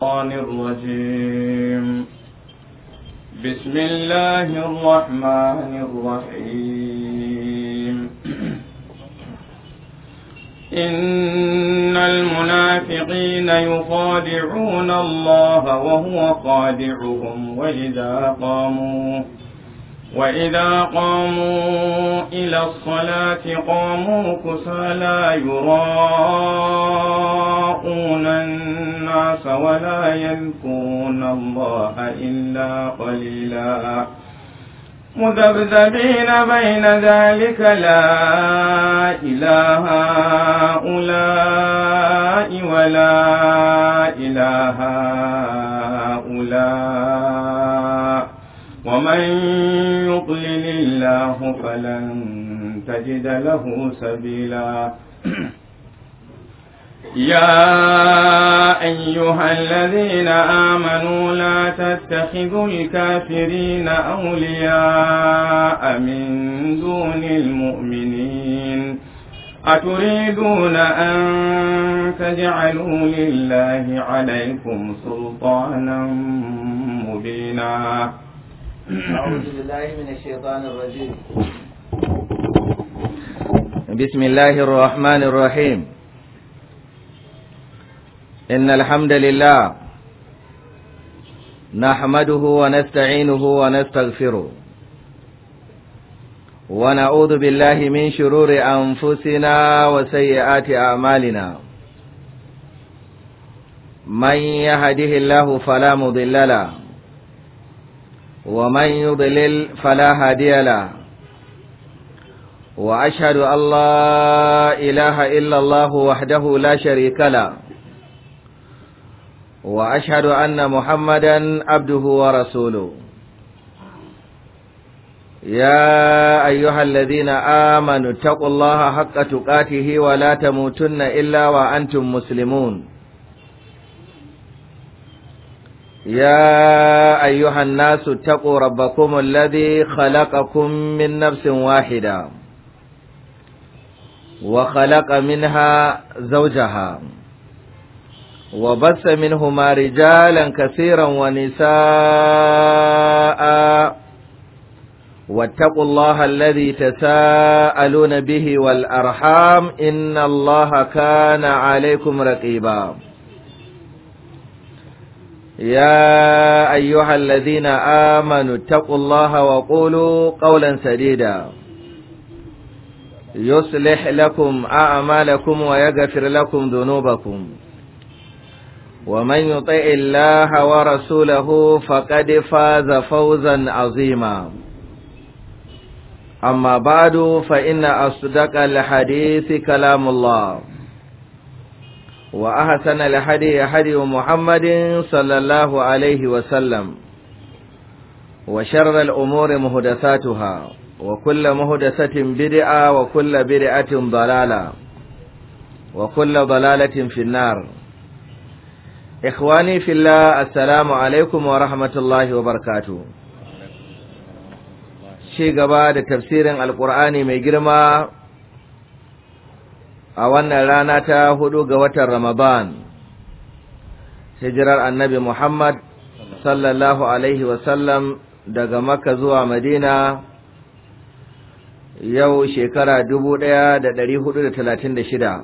الشيطان الرجيم بسم الله الرحمن الرحيم إن المنافقين يخادعون الله وهو خادعهم وإذا قاموا وإذا قاموا إلى الصلاة قاموا كسالى يراءون الناس ولا يذكرون الله إلا قليلا مذبذبين بين ذلك لا إله هؤلاء ولا إله هؤلاء ومن يضلل الله فلن تجد له سبيلا يا أيها الذين آمنوا لا تتخذوا الكافرين أولياء من دون المؤمنين أتريدون أن تجعلوا لله عليكم سلطانا مبينا أعوذ بالله من الشيطان الرجيم بسم الله الرحمن الرحيم إن الحمد لله نحمده ونستعينه ونستغفره ونعوذ بالله من شرور أنفسنا وسيئات أعمالنا من يهده الله فلا مضل له ومن يضلل فلا هادي له وأشهد أن لا إله إلا الله وحده لا شريك له وأشهد أن محمدا عبده ورسوله يا أيها الذين آمنوا اتقوا الله حق تقاته ولا تموتن إلا وأنتم مسلمون يا أيها الناس اتقوا ربكم الذي خلقكم من نفس واحدة وخلق منها زوجها وبث منهما رجالا كثيرا ونساء واتقوا الله الذي تساءلون به والأرحام إن الله كان عليكم رقيبا يا أيها الذين آمنوا اتقوا الله وقولوا قولا سديدا يصلح لكم أعمالكم ويغفر لكم ذنوبكم ومن يطع الله ورسوله فقد فاز فوزا عظيما أما بعد فإن أصدق الحديث كلام الله وأحسن الحدي حدي محمد صلى الله عليه وسلم وشر الأمور مهدساتها وكل مهدسة بدعة وكل بدعة ضلالة وكل ضلالة في النار إخواني في الله السلام عليكم ورحمة الله وبركاته شيء قبل تفسير القرآن ميجرما a wannan rana ta hudu ga watan Ramadan, hijirar annabi Muhammad sallallahu Alaihi wasallam daga Makka zuwa Madina yau shekara dubu ɗaya da ɗari hudu da talatin da shida,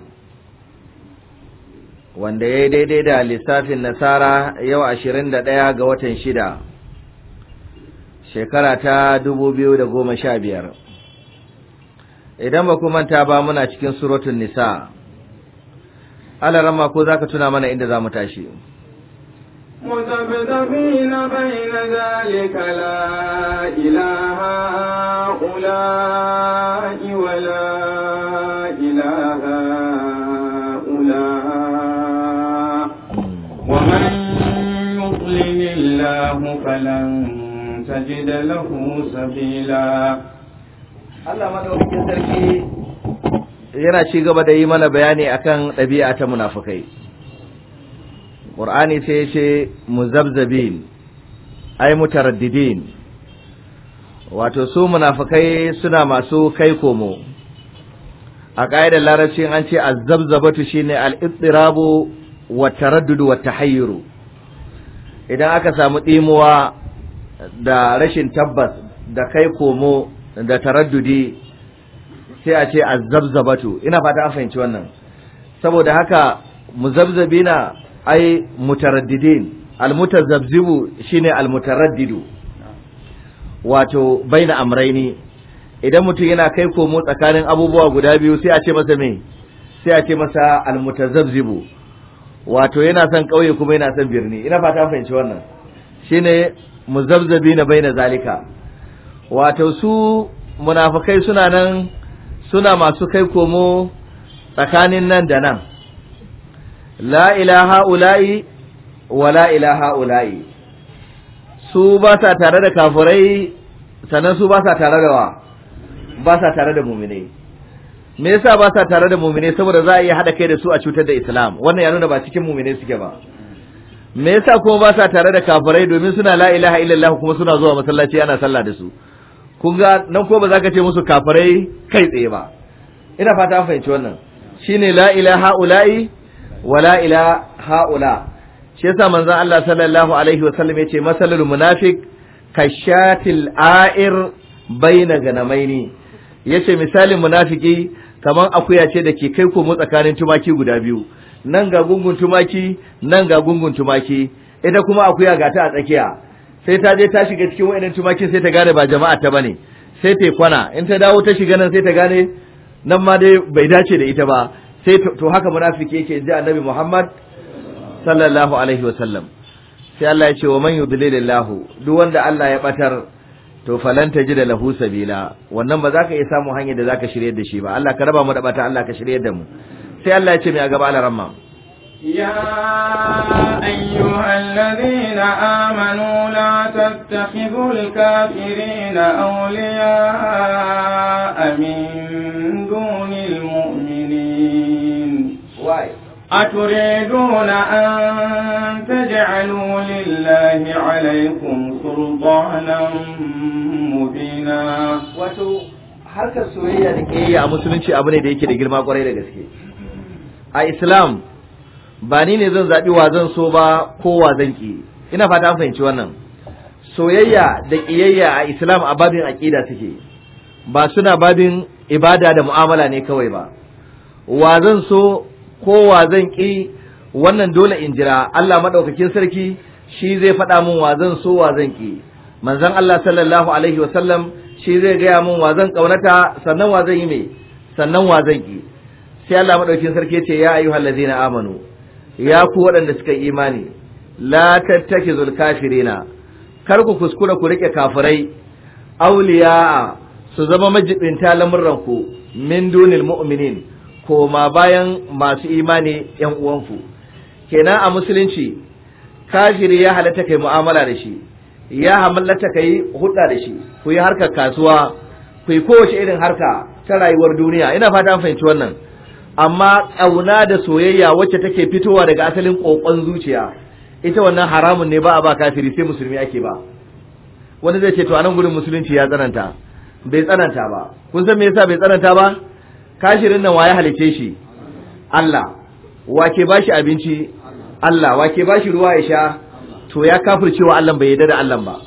wanda ya yi daidai da lissafin Nasara yau ashirin da ɗaya ga watan shida, shekara ta dubu biyu da goma sha biyar. idan ba ku manta ba muna cikin suratun nisa alarama ko za ka tuna mana inda za mu tashi مذبذبين بين ذلك لا إله هؤلاء ولا إله هؤلاء ومن يضلل الله فلن تجد له سبيلا Allah madaukakin sarki yana ci gaba da yi mana bayani akan ɗabi'a ta munafukai Qur'ani sai ya ce muzabzabin ay mutaraddidin wato su munafukai suna masu kai komo a ƙa'idar larabci an ce azzabzabatu shine al-ittirabu wa taraddud wa tahayyuru idan aka samu ɗimuwa da rashin tabbas da kai komo da taraddudi sai a ce azzabzabatu ina fata an fahimci wannan saboda haka muzabzabina ai mutaraddidin almutazabzibu shine almutaraddidu wato baina amraini idan mutum yana kai komo tsakanin abubuwa guda biyu sai a ce masa me sai a ce masa almutazabzibu wato yana son kauye kuma yana son birni ina fata an fahimci wannan shine muzabzabina baina zalika wato su munafikai suna nan suna masu kai komo tsakanin nan da nan la ilaha ula'i wa la ilaha ula'i su ba sa tare da kafirai sannan su ba sa tare da wa ba sa tare da muminai me yasa ba sa tare da muminai saboda za a iya haɗa kai da su a cutar da islam wannan ya nuna ba cikin muminai suke ba me yasa kuma ba sa tare da kafirai domin suna la ilaha illallah kuma suna zuwa masallaci ana sallah da su kun ga nan ko ba za ka ce musu kafirai kai tsaye ba ina fata an fahimci wannan shine la ilaha ula'i wa la ilaha ula shi yasa manzon Allah sallallahu alaihi wa sallam yace masalul munafiq kashatil a'ir baina ganamaini yace misalin munafiki kaman akuya ce da ke kai komo tsakanin tumaki guda biyu nan ga gungun tumaki nan ga gungun tumaki ita kuma akuya ga ta a tsakiya sai ta je ta shiga cikin wayannan tumakin sai ta gane ba jama'a ta bane sai ta kwana in ta dawo ta shiga nan sai ta gane nan ma dai bai dace da ita ba sai to haka munafiki yake ji annabi Muhammad sallallahu alaihi wa sallam sai Allah ya ce wa man yudlilillahu duk wanda Allah ya batar to falan da lahu sabila wannan ba za ka iya samu hanyar da za ka shirye da shi ba Allah ka raba mu da bata Allah ka shirye da mu sai Allah ya ce mai a gaba alaramma يا أيها الذين آمنوا لا تتخذوا الكافرين أولياء من دون المؤمنين أتريدون أن تجعلوا لله عليكم سلطانا مبينا wato harkar soyayya da ke yi a musulunci abu ne da yake da girma kwarai da gaske a islam ba ni ne zan zaɓi wa zan so ba ko wa zan ki ina fata an fahimci wannan soyayya da ƙiyayya a islam a babin aƙida suke ba suna babin ibada da mu'amala ne kawai ba wa zan so ko wa zan ki wannan dole in jira Allah madaukakin sarki shi zai faɗa min wa zan so wa zan ki manzon Allah sallallahu alaihi wa sallam shi zai gaya min wa zan kaunata sannan wa zan yi me sannan wa zan ki sai Allah madaukakin sarki ce ya ayyuhal ladina amanu ya ku waɗanda suka yi imani la tattakizul kafirina kar ku kuskura ku rike kafirai auliya su zama majibinta lamurran ku min dunil mu'minin koma bayan masu imani yan uwanku kenan a musulunci kafiri ya halatta kai mu'amala da shi ya halatta kai hudda da shi ku yi harkar kasuwa ku yi kowace irin harka ta rayuwar duniya ina fata an fahimci wannan amma ƙauna da soyayya wacce take fitowa daga asalin ƙoƙon zuciya ita wannan haramun ne ba a ba kafiri sai musulmi ake ba wani zai ce to anan gurin musulunci ya tsananta bai tsananta ba kun san me yasa bai tsananta ba kashirin nan waye halice shi Allah wake bashi abinci Allah wake bashi ruwa ya sha to ya kafircewa Allah bai yarda da Allah ba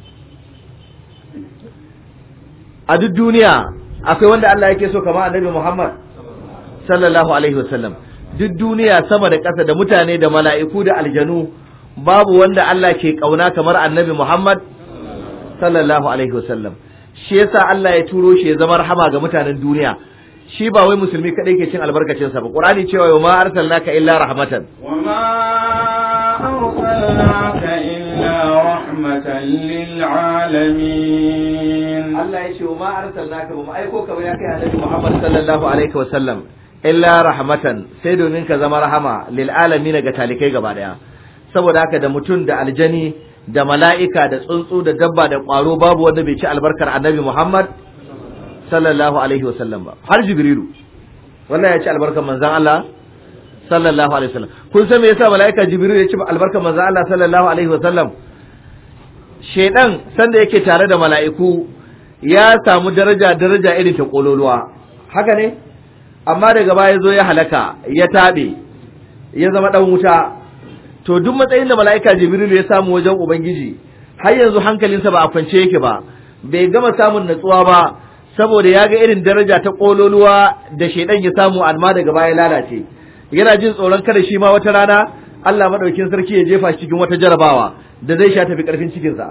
a duk duniya akwai wanda Allah yake so kamar Annabi Muhammad sallallahu alaihi wasallam duk duniya sama da ƙasa da mutane da mala'iku da aljanu babu wanda Allah ke kauna kamar Annabi Muhammad sallallahu alaihi wasallam shi yasa Allah ya turo shi ya zama rahama ga mutanen duniya shi ba wai musulmi kadai ke cin albarkacin sa ba qur'ani cewa wa ma arsalnaka illa rahmatan wa ma arsalnaka illa rahmatan lil alamin Allah ya ce wa ma arsalnaka ba mu aiko ka ba ya kai annabi Muhammad sallallahu alaihi wa sallam illa rahmatan sai domin ka zama rahama lil alamin ga talikai gaba daya saboda haka da mutum da aljani da mala'ika da tsuntsu da dabba da ƙwaro babu wanda bai ci albarkar annabi Muhammad sallallahu alaihi wa sallam ba har jibrilu wannan ya ci albarkar manzon Allah sallallahu alaihi wa sallam kun san me yasa mala'ika jibrilu ya ci albarkar manzon Allah sallallahu alaihi wa sallam shedan sanda yake tare da mala'iku ya samu daraja daraja irin ta kololuwa haka ne amma daga baya zo ya halaka ya tabe ya zama dan wuta to duk matsayin da mala'ika jibrilu ya samu wajen ubangiji har yanzu hankalinsa ba a kwance yake ba bai gama samun natsuwa ba saboda ya ga irin daraja ta kololuwa da shaidan ya samu amma daga baya lalace yana jin tsoron kada shi ma wata rana Allah madaukin sarki ya jefa shi cikin wata jarabawa da zai sha tafi karfin cikinsa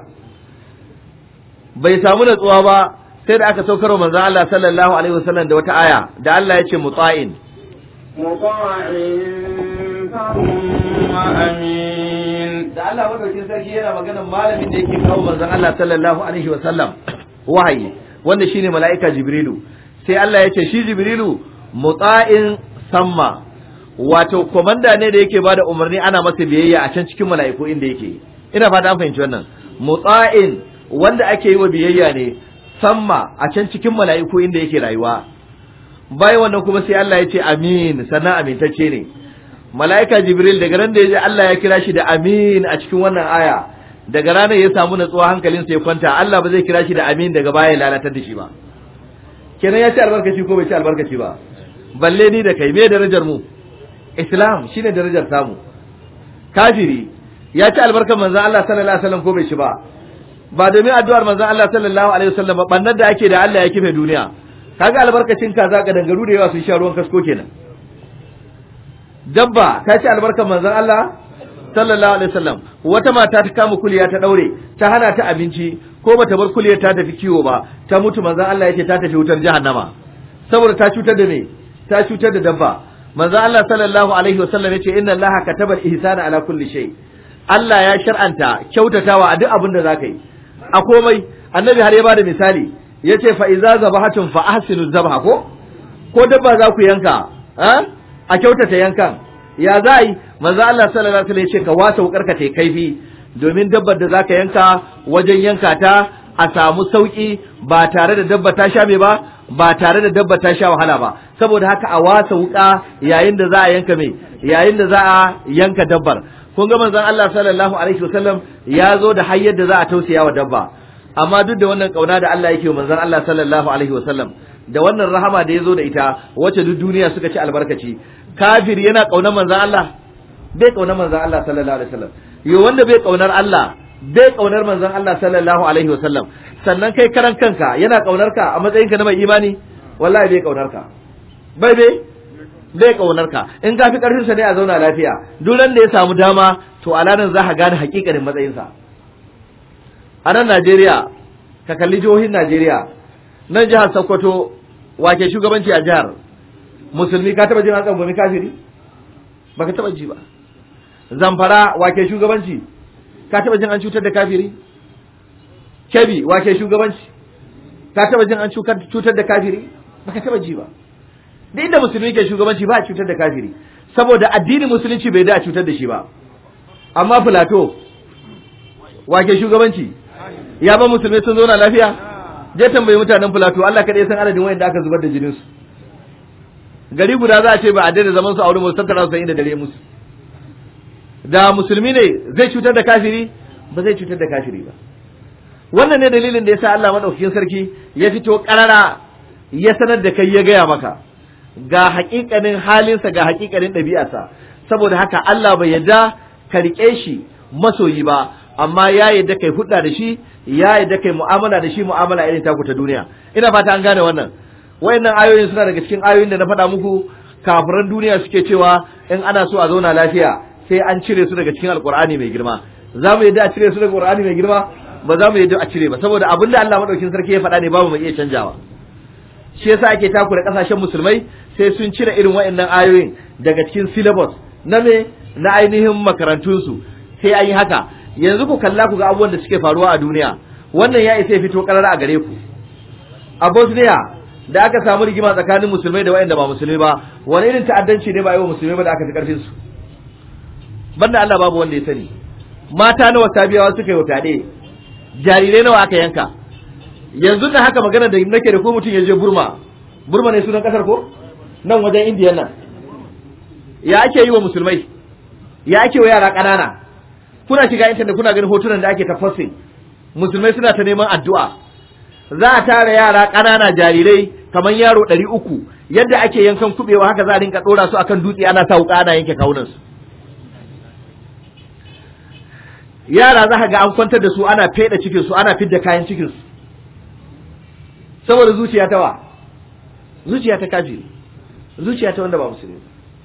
bai samu natsuwa ba sai da aka saukar wa manzon Allah sallallahu alaihi wasallam da wata aya da Allah ya ce mutsa'in مطاع ثم أمين da Allah madaukin sarki yana maganar malamin da yake kawo manzon Allah sallallahu alaihi wasallam wahayi wanda shine mala'ika Jibrilu sai Allah ya ce shi Jibrilu mutsa'in samma wato komanda ne da yake bada umarni ana masa biyayya a can cikin mala'iku inda yake ina fata an fahimci wannan mutsa'in wanda ake yi wa biyayya ne samma a can cikin mala'iku inda yake rayuwa bayan wannan kuma sai Allah ya ce amin sannan amintacce ne mala'ika jibril daga ran da ya ji Allah ya kira shi da amin a cikin wannan aya daga ranar ya samu natsuwa hankalinsa ya kwanta Allah ba zai kira shi da amin daga baya ya lalatar da shi ba kenan ya ci albarkaci ko bai ci albarkaci ba balle ni da kai me darajar mu islam shine darajar samu kafiri ya ci albarkar manzon Allah sallallahu alaihi wasallam ko bai ci ba ba domin addu'ar manzon Allah sallallahu alaihi wasallam ba bannar da ake da Allah ya kife duniya kaga albarkacin kaza ga dangaru da yawa sun sha ruwan kasko kenan dabba ta ci albarkar manzon Allah sallallahu alaihi wasallam wata mata ta kama kuliya ta daure ta hana ta abinci ko bata bar kuliyar ta tafi kiwo ba ta mutu manzon Allah yace ta tafi wutar jahannama saboda ta cutar da me ta cutar da dabba manzon Allah sallallahu alaihi wasallam yace inna Allah kataba al-ihsana ala kulli shay Allah ya shar'anta kyautatawa a duk abin da zaka yi a komai annabi har ya bada misali yace fa iza zabahatun fa ahsinu zabha ko ko dabba za ku yanka a kyautata yankan ya za yi manzo Allah sallallahu alaihi wasallam yace ka wasa wukar ka tai kaifi domin dabbar da zaka yanka wajen yanka ta a samu sauki ba tare da dabba ta sha me ba ba tare da dabba ta sha wahala ba saboda haka a wasa wuka yayin da za a yanka me yayin da za a yanka dabbar kun ga manzon Allah sallallahu alaihi wasallam ya zo da hayyar da za a tausaya wa dabba amma duk da wannan kauna da Allah yake wa manzon Allah sallallahu alaihi wasallam da wannan rahama da ya zo da ita wacce duk duniya suka ci albarkaci kafir yana kaunar manzon Allah bai kaunar manzon Allah sallallahu alaihi wasallam yo wanda bai kaunar Allah bai kaunar manzon Allah sallallahu alaihi wasallam sannan kai karan kanka yana kaunar ka a matsayinka na mai imani wallahi bai kaunar ka bai bai bai kaunar ka in ka fi karfin sa ne a zauna lafiya duk da ya samu dama to alanan za ka gane hakikanin matsayinsa a nan Najeriya ka kalli jihohin Najeriya nan jihar Sokoto wake shugabanci a jihar musulmi ka taba jin an tsangwami kafiri baka taba ji ba zamfara wake shugabanci ka taba jin an cutar da kafiri kebi wake shugabanci ka taba jin an cutar da kafiri baka taba ji ba da inda musulmi ke shugabanci ba a cutar da kafiri saboda addinin musulunci bai da a cutar da shi ba amma filato wake shugabanci ya ba musulmi sun zauna lafiya je tambayi mutanen filato Allah kaɗai san adadin wayanda aka zubar da jinin su gari guda za a ce ba a daina zaman su a wurin musu tattara su inda dare musu da musulmi ne zai cutar da kafiri ba zai cutar da kafiri ba wannan ne dalilin da yasa Allah madaukakin sarki ya fito karara ya sanar da kai ya gaya maka ga hakikanin halinsa ga hakikanin ɗabi'arsa saboda haka Allah bai yarda ka riƙe shi masoyi ba amma ya yarda kai hudda da shi ya yarda kai mu'amala da shi mu'amala irin taku ta duniya ina fata an gane wannan wayannan ayoyin suna daga cikin ayoyin da na faɗa muku kafiran duniya suke cewa in ana so a zauna lafiya sai an cire su daga cikin alkur'ani mai girma za mu yadda a cire su daga alkur'ani mai girma ba za mu yadda a cire ba saboda abin da Allah madaukin sarki ya faɗa ne babu mai iya canjawa shi yasa ake takura kasashen musulmai sai sun cire irin wayannan ayoyin daga cikin syllabus na me na ainihin makarantunsu sai an yi haka yanzu ku kalla ku ga abubuwan da suke faruwa a duniya wannan ya isa ya fito karara a gare ku a Bosnia da aka samu rigima tsakanin musulmai da wayanda ba musulmai ba wani irin ta'addanci ne ba yi wa musulmai ba da aka fi karfin su banda Allah babu wanda ya sani mata nawa sabiyawa suka yi fyaɗe jarirai nawa aka yanka yanzu da haka magana da nake da ko mutum ya je Burma Burma ne sunan kasar ko nan wajen Indiya nan ya ake yi wa musulmai ya ake wa yara ƙanana kuna shiga intanet kuna ganin hotunan da ake ta posting musulmai suna ta neman addu'a za a tara yara ƙanana jarirai kamar yaro ɗari uku yadda ake yankan kuɓewa haka za a rinka ɗora su akan dutse ana sa wuƙa ana yanke kawunansu yara za ka ga an kwantar da su ana feda cikin su ana fidda kayan cikin su saboda zuciya ta wa zuciya ta kafiri zuciya ta wanda ba musulmi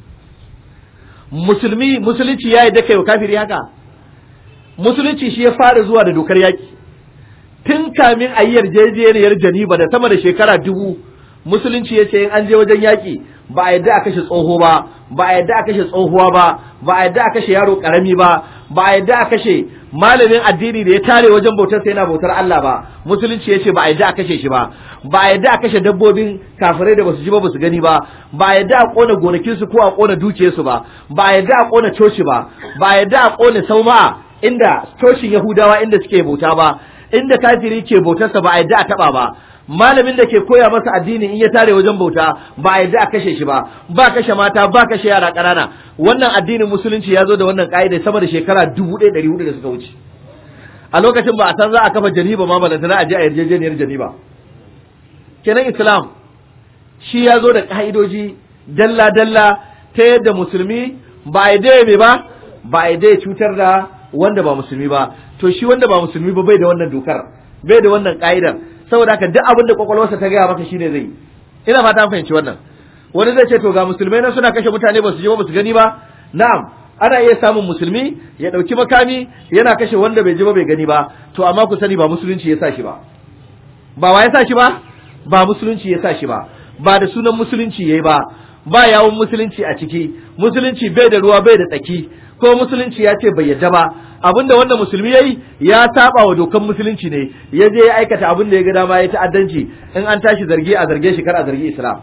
musulmi musulunci ya yi da kai wa kafiri haka musulunci shi ya fara zuwa da dokar yaki tun kamin a yi yarjejeniyar janiba da sama da shekara dubu musulunci ya ce in an je wajen yaki ba a yadda a kashe tsoho ba ba a yadda a kashe tsohuwa ba ba a yadda a kashe yaro karami ba ba a yadda a kashe malamin addini da ya tare wajen bautar sai yana bautar Allah ba musulunci ya ce ba a yadda a kashe shi ba ba a yadda a kashe dabbobin kafirai da basu ji ba basu gani ba ba a yadda a kona gonakin su ko a kona dukiyarsu ba ba a yadda a kona coci ba ba a yadda a kona sauma'a inda cocin yahudawa inda suke bauta ba inda kafiri ke bautarsa ba a yadda a taba ba malamin da ke koya masa addini in ya tare wajen bauta ba a yadda a kashe shi ba ba kashe mata ba kashe yara ƙanana wannan addinin musulunci ya zo da wannan ƙa'ida sama da shekara dubu ɗaya ɗari hudu da suka wuce a lokacin ba a san za a kafa janiba ma balantana a je a yarjejeniyar janiba kenan islam shi ya zo da ƙa'idoji dalla dalla ta yadda musulmi ba a yadda ya ba ba a yadda ya cutar da wanda ba musulmi ba to shi wanda ba musulmi ba bai da wannan dokar bai da wannan ƙa'idar saboda haka duk abin da kwakwalwarsa ta gaya maka shine zai ina fata an fahimci wannan wani zai ce to ga musulmai na suna kashe mutane ba su ji ba ba su gani ba na'am ana iya samun musulmi ya dauki makami yana kashe wanda bai ji ba bai gani ba to amma ku sani ba musulunci ya sa shi ba ba wa ya sa shi ba ba musulunci ya sa shi ba ba da sunan musulunci yayi ba ba yawon musulunci a ciki musulunci bai da ruwa bai da tsaki ko musulunci ya ce bai yadda ba abinda wanda musulmi yayi ya saba wa dokan musulunci ne ya je ya aikata abin da ya ga dama ya ta'addanci in an tashi zargi a zarge shi kar a zargi islam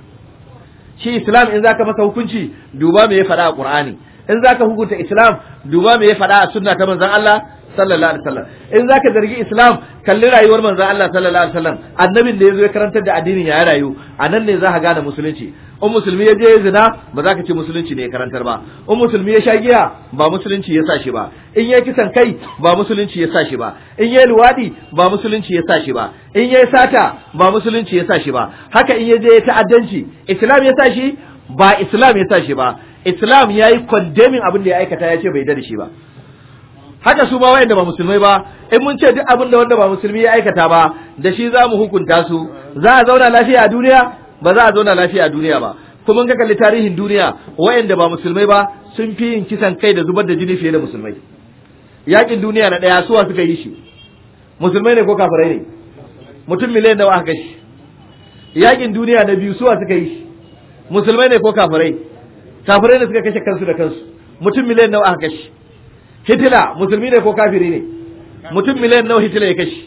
shi islam in zaka masa hukunci duba me ya faɗa a qur'ani in zaka hukunta islam duba me ya faɗa a sunna ta manzon Allah sallallahu alaihi wasallam in zaka zargi islam kalli rayuwar manzon Allah sallallahu alaihi wasallam annabin da yazo ya karantar da addinin ya rayu anan ne zaka gane musulunci in musulmi ya je ya zina ba za ka ce musulunci ne ya karantar ba in musulmi ya sha giya ba musulunci ya sa shi ba in ya kisan kai ba musulunci ya sa shi ba in ya luwadi ba musulunci ya sa shi ba in ya sata ba musulunci ya sa shi ba haka in ya je ya ta'addanci islam ya sa shi ba islam ya sa shi ba islam ya yi condemning abin da ya aikata ya ce bai da shi ba haka su ma wayanda ba musulmai ba in mun ce duk abin da wanda ba musulmi ya aikata ba da shi za mu hukunta su za a zauna lafiya a duniya ba za a zauna lafiya a duniya ba kuma in ka kalli tarihin duniya wayanda ba musulmai ba sun fi yin kisan kai da zubar da jini fiye da musulmai yakin duniya na daya suwa suka yi shi musulmai ne ko kafirai ne mutum miliyan nawa aka shi yakin duniya na biyu suwa suka yi shi musulmai ne ko kafirai kafirai ne suka kashe kansu da kansu mutum miliyan nawa aka kashe hitila musulmi ne ko kafiri ne mutum miliyan nawa hitila ya kashe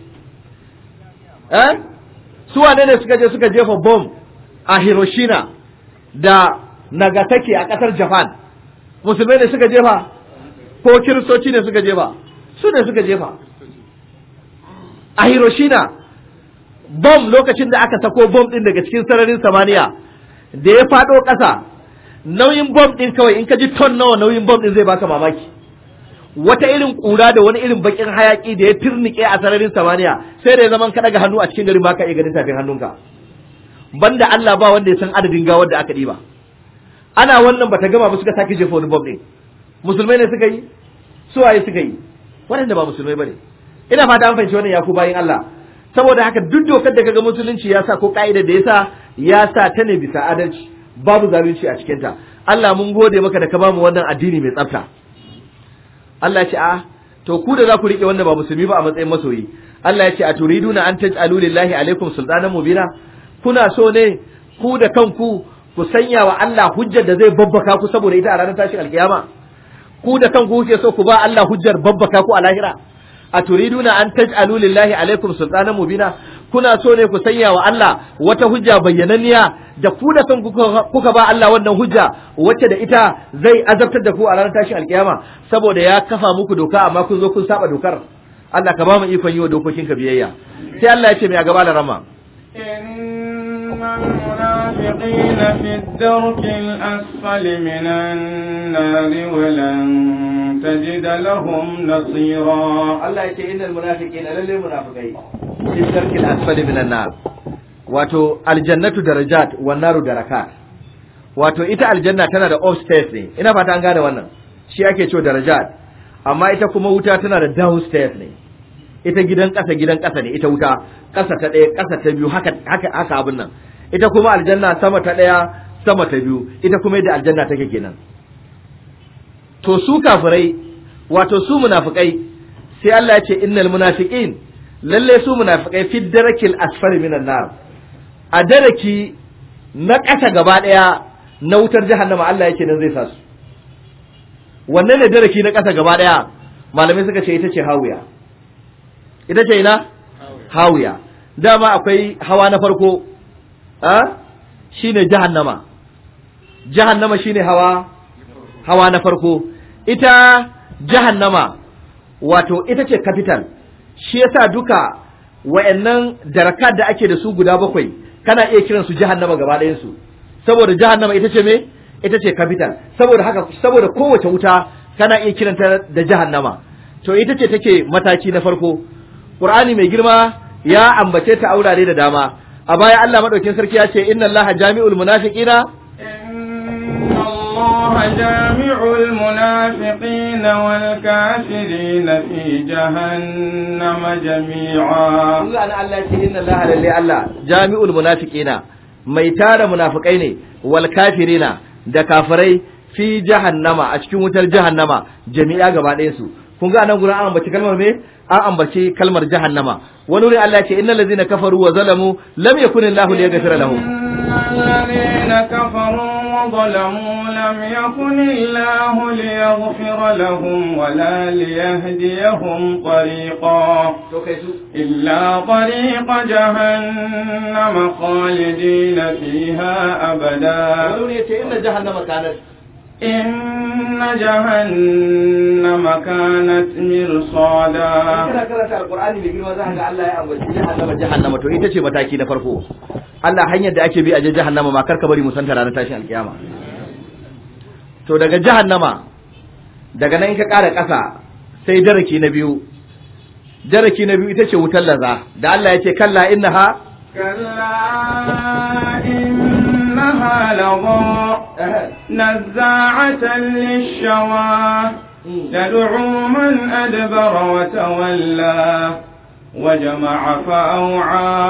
eh su wane ne suka je suka jefa bomb a Hiroshima da Nagasaki a ƙasar Japan musulmai ne suka jefa ko kiristoci ne suka jefa su ne suka jefa a Hiroshima bom lokacin da aka sako bom ɗin daga cikin sararin samaniya da ya faɗo ƙasa nauyin bom ɗin kawai in ka ji ton nawa nauyin bom ɗin zai baka mamaki wata irin ƙura da wani irin bakin hayaki da ya firnike a sararin samaniya sai da ya zaman ka daga hannu a cikin garin baka iya ganin tafin hannunka banda Allah ba wanda ya san adadin gawar da aka ɗiba ana wannan bata gama ba suka sake jefa wani bom ɗin musulmai ne suka yi suwaye suka yi waɗanda ba musulmai bane ina fata an fahimci wannan ya ku bayin Allah saboda haka duk dokar da kaga musulunci ya sa ko ka'idar da ya sa ya sa ta ne bisa adalci babu zalunci a cikinta Allah mun gode maka da ka bamu wannan addini mai tsafta Allah ya ce a to ku da za ku rike wanda ba musulmi ba a matsayin masoyi Allah ya ce a turiduna an taj'alu lillahi alaikum sultanan mubina kuna so ne ku da kanku ku sanya wa Allah hujjar da zai babbaka ku saboda ita a ranar tashin alkiyama ku da kanku kuke so ku ba Allah hujjar babbaka ku a lahira a turiduna an taj'alu lillahi alaikum sultanan mubina kuna so ne ku sanya wa Allah wata hujja bayyananniya da ku da kan kuka ba Allah wannan hujja wacce da ita zai azabtar da ku a ranar tashin alkiyama saboda ya kafa muku doka amma kun zo kun saba dokar Allah ka ba mu ikon yi wa dokokinka biyayya sai Allah ya ce mai a gaba da rama إن المنافقين في الدرك الأسفل من النار ولن تجد لهم نصيرا Allah ya ce innal munafiqina lalle munafiqai fi darkil asfali minan nar wato aljannatu darajat wan naru darakat wato ita aljanna tana da upstairs ne ina fata an gane wannan shi ake cewa darajat amma ita kuma wuta tana da downstairs ne ita gidan ƙasa gidan ƙasa ne ita wuta ƙasa ta ɗaya ƙasa ta biyu haka haka haka abin nan ita kuma aljanna sama ta ɗaya sama ta biyu ita kuma yadda aljanna take kenan to su kafirai wato su munafikai sai Allah ya ce innal munafiqin lalle su munafikai fi darakil asfali minan nar a daraki na ƙasa gaba ɗaya na wutar jahannama Allah yake nan zai sa su wannan ne daraki na ƙasa gaba ɗaya malamai suka ce ita ce hawiya ita ce ina hawiya dama akwai hawa na farko a shine jahannama jahannama shine hawa hawa na farko ita jahannama wato ita ce capital shi yasa duka wayannan darakat da ake da su guda bakwai kana iya kiran su jahannama gaba ɗayan su saboda jahannama ita ce me ita ce capital saboda haka saboda kowace wuta kana iya kiranta da jahannama to ita ce take mataki na farko qur'ani mai girma ya ambace ta aurare da dama a baya Allah madaukin sarki ya ce inna allaha jami'ul munafiqina إن الله جامع المنافقين والكافرين في جهنم جميعا kun ga ana Allah ce inna Allah lalle Allah jami'ul munafiqina mai tara munafikai ne wal kafirina da kafirai fi jahannama a cikin wutar jahannama jami'a gaba ɗayan su kun ga anan gurin an ambaci kalmar me an ambaci kalmar jahannama wani wurin Allah ce innal ladzina kafaru wa zalamu lam yakun Allahu liyaghfira lahum الذين كفروا وظلموا لم يكن الله ليغفر لهم ولا ليهديهم طريقا to kai su إلا طريق جهنم خالدين فيها أبدا wani wurin yace inna jahannama kanat إن جهنم كانت مرصادا kana karanta alqur'ani mai girma za ka ga Allah ya ambaci jahannama jahannama to ita ce mataki na farko Allah hanyar da ake bi a je jahannama ma karka bari mu santa ranar tashin alkiyama to daga jahannama daga nan in ka ƙara ƙasa sai daraki na biyu daraki na biyu ita ce wutar laza da Allah ya ce kalla innaha كلا إنها لظى نزاعة للشوى تدعو من أدبر وتولى وجمع فأوعى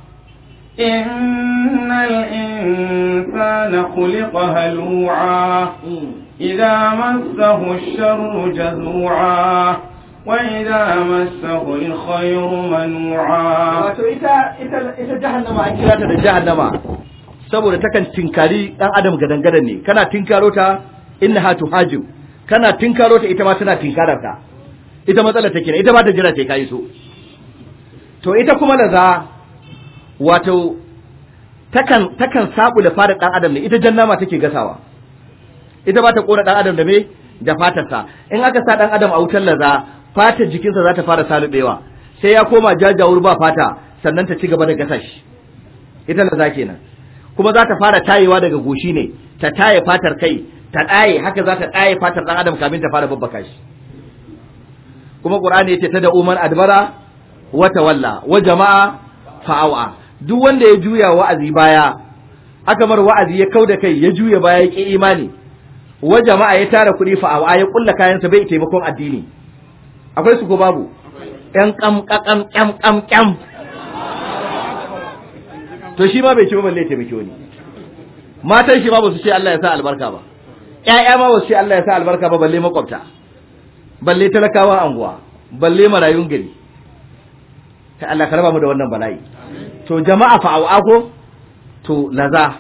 إن الإنسان خلق هلوعا إذا مسه الشر جزوعا وإذا مسه الخير منوعا wato ita ita ita jahannama an kira ta da jahannama saboda takan tinkari dan adam gadan-gadan ne kana tinkaro ta innaha tuhajim kana tinkaro ta ita ma tana tinkarar ka ita matsalar take ne ita ba ta jira sai kai so to ita kuma da za wato takan takan sabu da fara dan adam ne ita jannama take gasawa ita ba ta kora dan adam da me da fatarsa in aka sa dan adam a wutar laza fatar jikinsa za ta fara salubewa sai ya koma jajawur ba fata sannan ta ci gaba da gasa shi ita laza kenan kuma za ta fara tayewa daga goshi ne ta taye fatar kai ta ɗaye haka za ta ɗaye fatar ɗan adam kamin ta fara babbaka shi kuma qur'ani yace ta da umar adbara wa tawalla wa jama'a fa'awa duk wanda ya juya wa'azi baya aka mar wa'azi ya kauda kai ya juya baya ya ki imani wa jama'a ya tara kuɗi fa'awa ya kulla kayansa bai taimakon addini akwai su ko babu ƴan kam kam kam kam kam to shi ma bai ci ba balle taimake wani matan shi ma ba su ce Allah ya sa albarka ba ƴaƴa ma ba su ce Allah ya sa albarka ba balle makwabta balle talakawa anguwa balle marayun gari kai Allah ka raba mu da wannan bala'i to jama'a fa ko to laza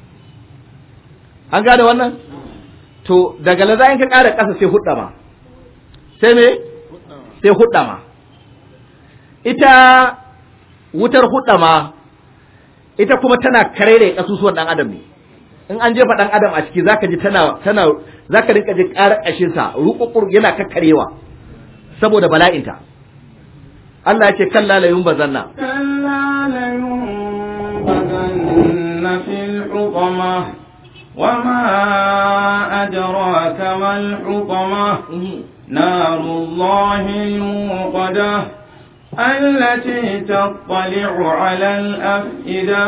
an gane wannan to daga laza in ka ƙara ƙasa sai hudda ma sai me sai hudda ma ita wutar hudda ma ita kuma tana karere kasusuwan dan adam ne in an jefa dan adam a ciki zaka ji tana tana zaka rinka ji ƙarar ƙashin sa ruƙuƙur yana kakkarewa saboda bala'inta Allah ya ce kalla la yumbazanna كلا لينبذن في الحطمة وما أدراك ما الحطمة نار الله الموقدة التي تطلع على الأفئدة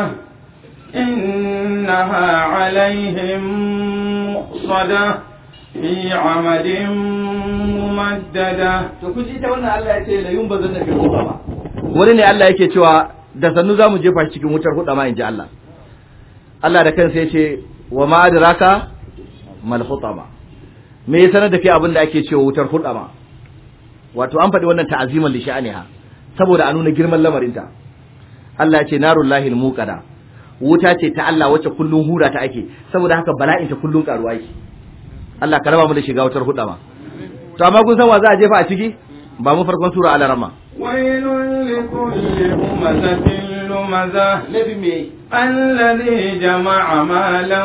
إنها عليهم مؤصدة في عمد ممددة to ku ji ta wannan Allah ya ce la yumbazanna fil hutama wani ne Allah yake cewa da sannu zamu jefa shi cikin wutar hudama inji Allah Allah da kansa ya ce wa ma adraka mal hutama me ya sanar da kai abin da ake cewa wutar hudama wato an faɗi wannan ta'aziman li sha'aniha saboda a nuna girman lamarinta Allah ya ce narul lahil muqada wuta ce ta Allah wacce kullun hura ta ake saboda haka bala'in ta kullun karuwa yake Allah ka raba mu da shiga wutar hudama to amma kun san wa za a jefa a ciki ba mu farkon sura al-rama ويل لكل همزة لمزة laifin me الذي جمع مالا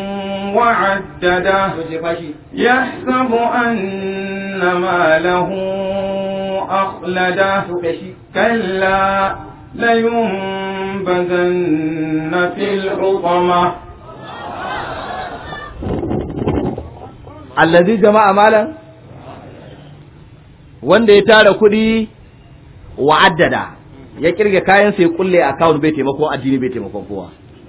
وعدده to jefa shi يحسب أن ماله أخلده to kai shi كلا لينبذن في الحطمة allazi jama'a malan wanda ya tara kuɗi wa addada ya kirge kayan sai kulle account bai taimako addini bai taimakon kowa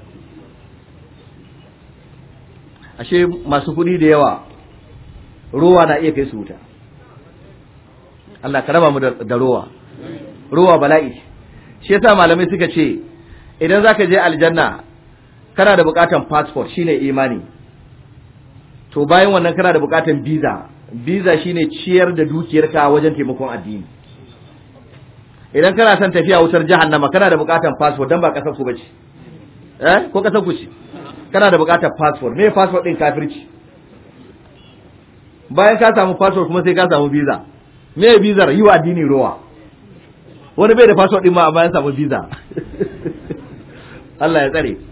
ashe masu kuɗi da yawa ruwa na iya kai su wuta Allah ka raba mu da da ruwa ruwa bala'i ce. shi yasa malamai suka ce idan zaka je aljanna kana da bukatan passport shine imani to bayan wannan kana da bukatan visa visa shine ciyar da dukiyarka wajen taimakon addini idan kana son tafiya wutar jahannama kana da bukatan passport dan ba kasar ku bace eh ko kasar ku ce kana da bukatan passport me passport din kafirci bayan ka samu passport kuma sai ka samu visa me visa yi wa addini rowa wani bai da passport din ma amma ya samu visa Allah ya tsare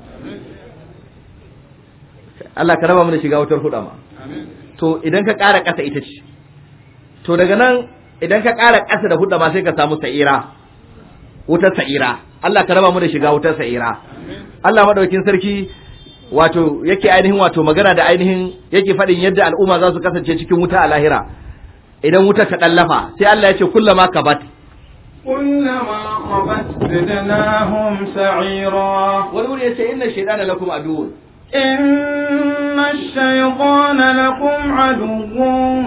Allah ka raba mu da shiga wutar hudama to idan ka ƙara ƙasa ita ce to daga nan idan ka ƙara ƙasa da hudama sai ka samu sa'ira wutar sa'ira Allah ka raba mu da shiga wutar sa'ira Allah madaukin sarki wato yake ainihin wato magana da ainihin yake faɗin yadda al'umma za su kasance cikin wuta a lahira idan wutar ta ɗallafa sai Allah ya ce kullama kabat كلما خبت زدناهم سعيرا wani wuri ya ce inna shaidana lakum aduwwun إن الشيطان لكم عدو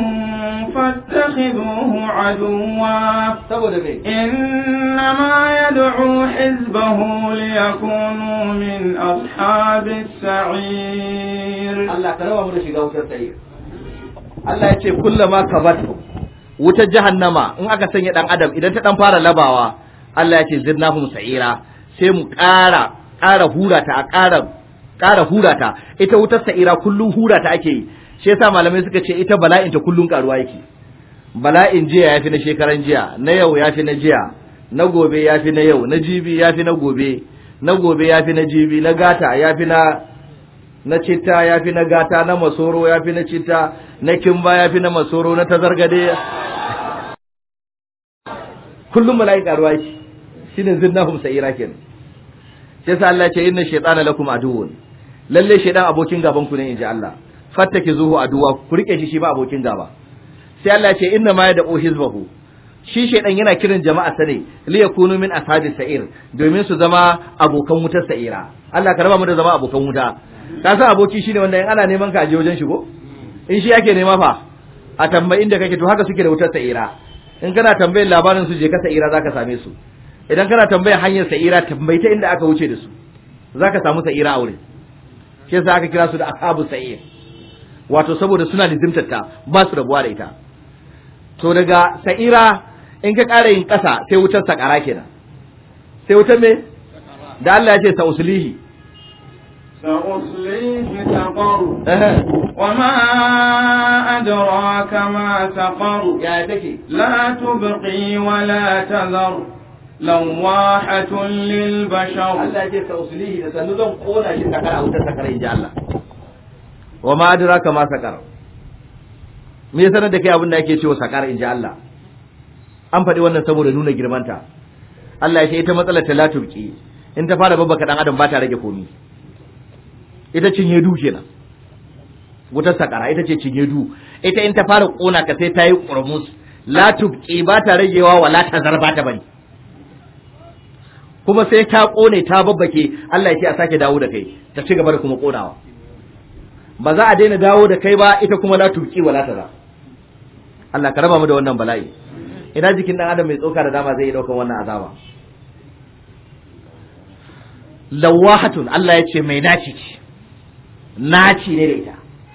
فاتخذوه عدوا saboda me إنما يدعو حزبه ليكونوا من أصحاب السعير Allah ka raba mu da shiga wutar sa'ir Allah ya ce kullama kabat wutar jahannama in aka sanya dan adam idan ta dan fara labawa Allah ya ce zidnahum sa'ira sai mu ƙara ƙara hura ta a ƙara ƙara hura ta ita wutar sa'ira kullun hura ta ake yi shi yasa malamai suka ce ita bala'in ta kullun karuwa yake bala'in jiya yafi na shekaran jiya na yau yafi na jiya na gobe yafi na yau na jibi yafi na gobe na gobe yafi na jibi na gata yafi na na citta ya fi na gata na masoro ya fi na citta na kimba ya fi na masoro na tazargade kullum mala'i karuwa shi shine zinnahum sa'ira kenan sai sa Allah ya ce inna shaytana lakum aduwwun lalle shaytan abokin gaban ku ne inji Allah fattake zuhu aduwa ku rike shi shi ba abokin gaba sai Allah ya ce inna ma yad'u hizbahu shi shaytan yana kiran jama'a sa ne li yakunu min ashabi sa'ir domin su zama abokan wutar sa'ira Allah ka raba mu da zama abokan wuta ka san aboki shine wanda in ana neman ka aje wajen shigo in shi yake nema fa a tambayi inda kake to haka suke da wutar sa'ira in kana tambayar labarin su je ka sa'ira zaka same su idan kana tambayar hanyar sa'ira tambayi ta inda aka wuce da su zaka samu sa'ira a wurin shi yasa aka kira su da ashabu sa'ir wato saboda suna lizimtar ta ba su rabuwa da ita to daga sa'ira in ka ƙara yin ƙasa sai wutar sakara kenan sai wutar me da Allah ya ce sa uslihi سأصليه سقر eh وما أدراك ما سقر ya take لا تبقي ولا تذر لواحة للبشر Allah ya ce sa uslihi da sannu zan kona shi sakara a wutar sakara inji Allah wa ma adraka ma sakar me yasa da kai abin da yake cewa sakar inji Allah an faɗi wannan saboda nuna girmanta Allah ya ce ita matsalar ta latubki in ta fara babbaka dan adam ba ta rage komi ita cinye du kenan wutar sakara ita ce cinye du ita in ta fara kona ka sai ta yi kurmus latubki ba ta ragewa wa la ta zarba ta bane kuma sai ta kone ta babbake Allah ya ce a sake dawo da kai ta ci gaba da kuma konawa ba za a daina dawo da kai ba ita kuma la tubki wala ta za Allah ka raba mu da wannan bala'i ina jikin dan adam mai tsoka da dama zai yi daukan wannan azaba lawahatun Allah ya ce mai naci ce naci ne da ita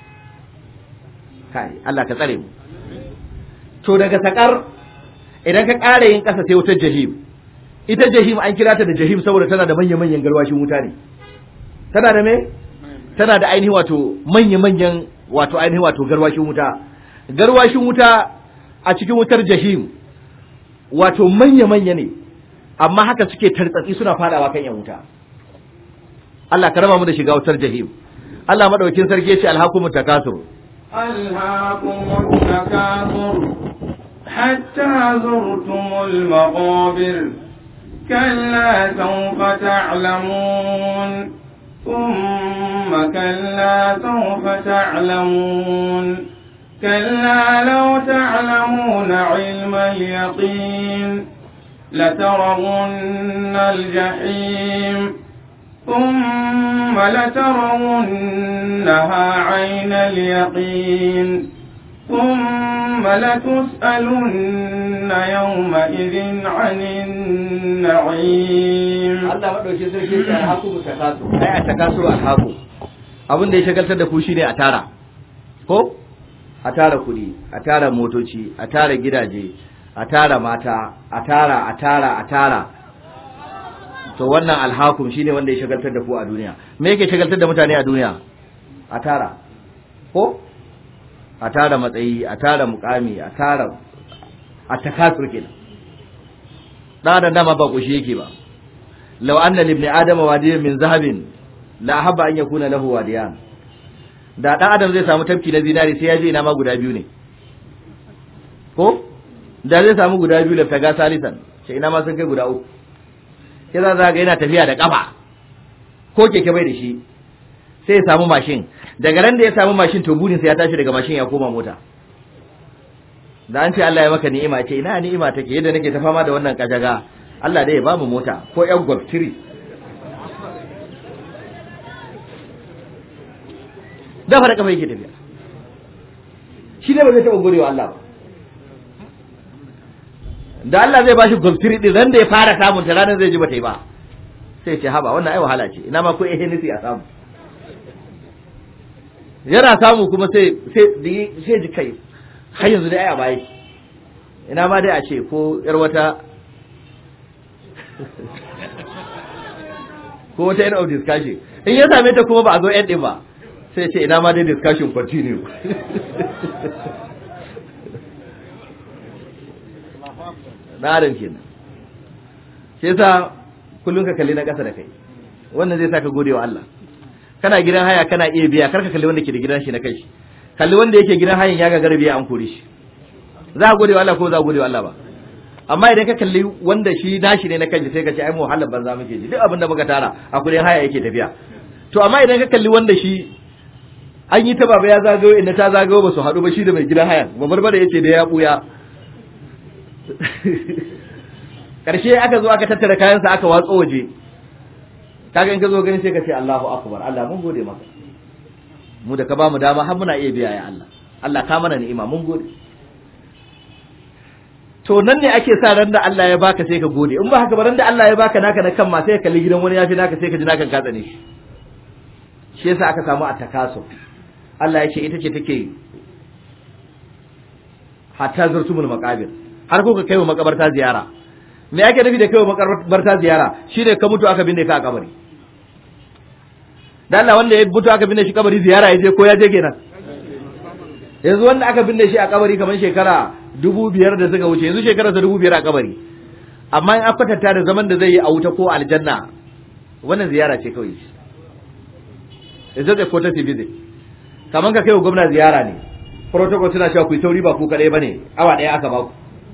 kai Allah ka tsare mu to daga sakar idan ka ƙara yin ƙasa sai wutar jahim ita jahim an kira ta da jahim saboda tana da manya-manyan garwashin wuta ne tana da me tana da ainihin wato manya-manyan wato ainihin wato garwashin wuta garwashin wuta a cikin wutar jahim wato manya-manya ne amma haka suke tartsatsi suna fadawa kan yan wuta Allah ka raba mu da shiga wutar jahim Allah madaukakin sarki ya ce alhakumut takasur ألهاكم التكاثر حتى زرتم المقابر كلا سوف تعلمون ثم كلا سوف تعلمون كلا لو تعلمون علم اليقين لترون الجحيم ثم لترونها عين اليقين ثم لتسألن يومئذ عن النعيم Allah madauki sarki ya alhaku mu takasu ai a takasu alhaku abin da ya shagaltar da ku shine a tara ko a tara kuɗi a tara motoci a tara gidaje a tara mata a tara a tara a tara to wannan alhakum shine wanda ya shagaltar da ku a duniya me yake shagaltar da mutane a duniya a tara ko a tara matsayi a tara mukami a tara a takasur kenan dan adam dama ba kushi yake ba law anna libni adama wadiyan min zahabin la ahabba an yakuna lahu wadiyan da dan adam zai samu tafki na zinari sai ya je ina ma guda biyu ne ko da zai samu guda biyu da faga salisan sai ina ma sun kai guda uku sai za ga yana tafiya da kafa ko keke bai da shi sai ya samu mashin daga ran da ya samu mashin to burin sa ya tashi daga mashin ya koma mota da an ce Allah ya maka ni'ima ce ina ni'ima take yadda nake ta fama da wannan kajaga Allah dai ya ba mu mota ko yan golf 3 da fara kafa yake tafiya shi ne ba zai taɓa godewa Allah ba da Allah zai bashi golf 3 din ran da ya fara samun ta ranar zai ji ba ta yi ba sai ce haba wannan ai wahala ce ina ma ko eh nisi a samu yana samu kuma sai sai sai ji kai har yanzu dai ai a baya ina ma dai a ce ko yar wata ko wata end of discussion in ya same ta kuma ba a zo end din ba sai ce ina ma dai discussion continue na adam kenan sai yasa kullum ka kalli na ƙasa da kai wannan zai saka gode wa Allah kana gidan haya kana iya biya kar ka kalli wanda ke da gidan shi na kai kalli wanda yake gidan hayan ya gagara biya an kore shi za a gode wa Allah ko za a gode wa Allah ba amma idan ka kalli wanda shi nashi ne na kanshi sai ka ce ai mu halar banza muke ji duk abin da muka tara a kudin haya yake tafiya to amma idan ka kalli wanda shi an yi ta baba ya zagayo inda ta zagayo ba su haɗu ba shi da mai gidan haya babar bada yace da ya buya karshe aka zo aka tattara kayansa aka watso waje kaga in ka zo gani sai ka ce Allahu akbar Allah mun gode maka mu da ka ba mu dama har muna iya biya ya Allah Allah ka mana ni'ima mun gode to nan ne ake sa ran da Allah ya baka sai ka gode in ba haka ba ran da Allah ya baka naka na kan ma sai ka kalli gidan wani yafi naka sai ka ji naka ka tsane shi shi yasa aka samu atakasu Allah ya ce ita ce take hatta zurtumul maqabir har ko ka kai wa makabarta ziyara me ake nufi da kai wa makabarta ziyara shine ka mutu aka binne ka a kabari dan Allah wanda ya mutu aka binne shi kabari ziyara ya je ko ya je kenan yanzu wanda aka binne shi a kabari kamar shekara dubu biyar da suka wuce yanzu shekara sa dubu biyar a kabari amma in aka kwatanta da zaman da zai yi a wuta ko aljanna wannan ziyara ce kawai is just a courtesy visit kamar ka kai wa gwamna ziyara ne protocol suna cewa ku yi sauri ba ku kaɗai ba ne awa ɗaya aka ba ku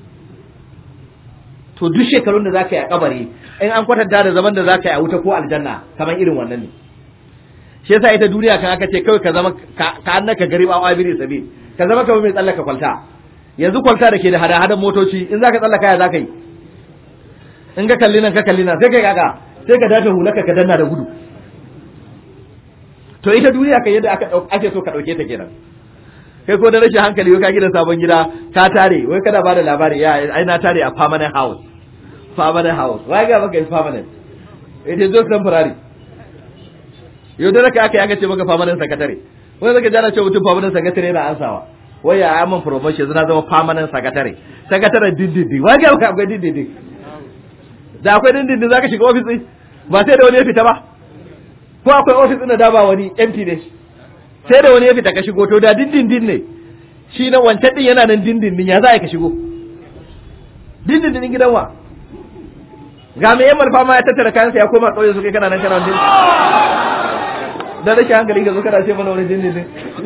to duk shekarun da za ka yi a kabari in an kwatanta da zaman da za ka yi a wuta ko aljanna kamar irin wannan ne shi yasa ita duniya kan aka ce kawai ka zama ka annaka gari ba abiri sabi ka zama kamar mai tsallaka kwalta yanzu kwalta da ke da hada-hadan motoci in za ka tsallaka ya za ka yi in ka kalli nan ka kalli nan sai ka kaka sai ka dace hulaka ka danna da gudu to ita duniya kan yadda aka ake so ka dauke ta kenan kai ko da rashin hankali wai ka gina sabon gida ka tare wai kana bada labari ya ai na tare a permanent house permanent house wai ga maka is permanent it is just temporary yau da raka aka yi aka ce maka permanent secretary wai zaka jana ce mutum permanent secretary yana ansawa wai ya yi min promotion zana zama permanent secretary secretary dindindin wai ga maka akwai dindindin da akwai dindindin zaka shiga office din ba sai da wani ya fita ba ko akwai office din da da ba wani empty ne sai da wani ya fita ka shigo to da dindindin ne shi na wancan din yana nan dindindin ya za ka shigo dindindin gidan wa ga me yammal fama ya tattara kayansa ya koma ƙauye su kai kana nan kana wani dan rashin hankali ka zo kana ce mana wani dindindin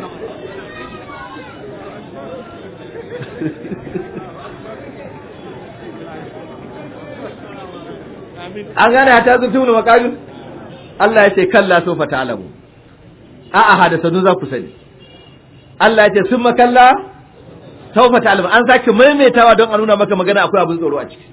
an gane ta zurtu mu makamin Allah ya ce kalla sofa ta'lamu a'a hada sanu za ku sani Allah ya ce sun makalla sofa ta'lamu an sake maimaitawa don a nuna maka magana akwai abin tsoro a ciki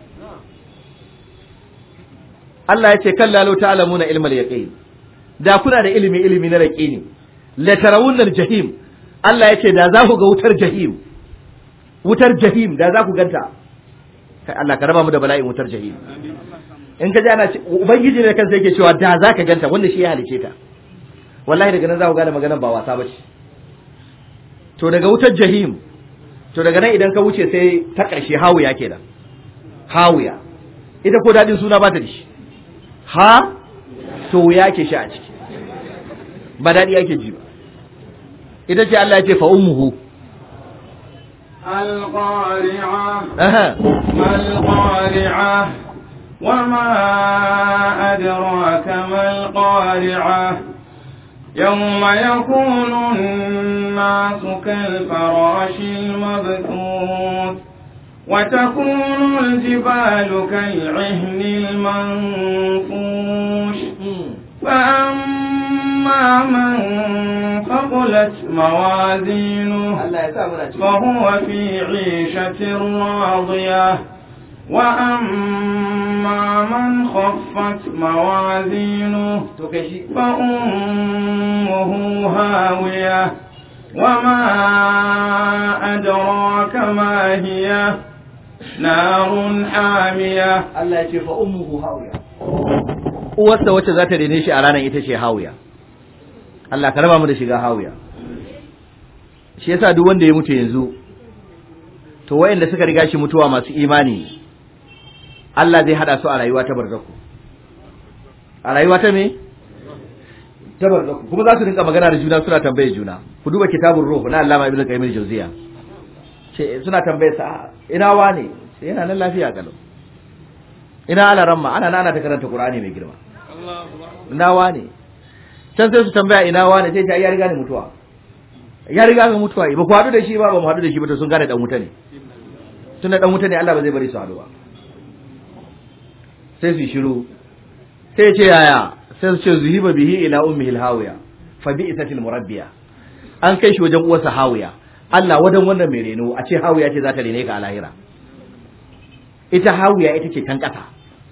Allah ya ce kalla law ta'lamuna ilmal yaqin da kuna da ilimi ilimi na yaqini la tarawunnal jahim Allah ya ce da za ku ga wutar jahim wutar jahim da za ku ganta kai Allah ka raba mu da bala'in wutar jahim in ka ji ana ubangiji ne kansa yake cewa da za ka ganta wanda shi ya halice ta wallahi daga nan za ku gane maganar ba wasa ba ce to daga wutar jahim to daga nan idan ka wuce sai ta ƙarshe hawiya kenan hawiya ita ko daɗin suna ba ta da shi ha to ya ke shi a ciki ba daɗi ake ji ba ita ce Allah ya ce fa ummuhu القارعة aha ما القارعة وما أدراك ما القارعة يوم يكون الناس كالفراش المبثوث وتكون الجبال كالعهن المنفوش فأما من ثقلت موازينه Allah ya sa muna ciki فهو في عيشة راضية وأما من خفت موازينه to kai shi فأمه هاوية وما أدراك ما هي نار حامية Allah ya ce fa ummuhu hawiya uwarsa wacce za ta rene shi a ranar ita ce hawiya Allah ka raba mu da shiga hawiya shi yasa duk wanda ya mutu yanzu to wayanda suka riga shi mutuwa masu imani Allah zai hada su a rayuwa ta barzaku a rayuwa ta me ta barzaku kuma za su rinka magana da juna suna tambaye juna ku duba kitabun ruh na Allama Ibn Qayyim al-Jawziya ce suna tambaye sa ina wane sai yana nan lafiya kalau ina ala ramma ana nana ta karanta Qur'ani mai girma ina wane can sai su tambaya ina wane sai ta ya riga ni mutuwa ya riga ga mutuwa ba ku haɗu da shi ba ba mu haɗu da shi ba to sun gane dan wuta ne tunda dan wuta ne Allah ba zai bari su haɗu ba sai su shiru sai ce yaya sai su ce zuhiba bihi ila ummihi alhawiya fa bi'satil murabbiya an kai shi wajen uwarsa hawiya Allah wadan wannan mai reno a ce hawiya ce za ta rene ka a lahira ita hawiya ita ce can ƙasa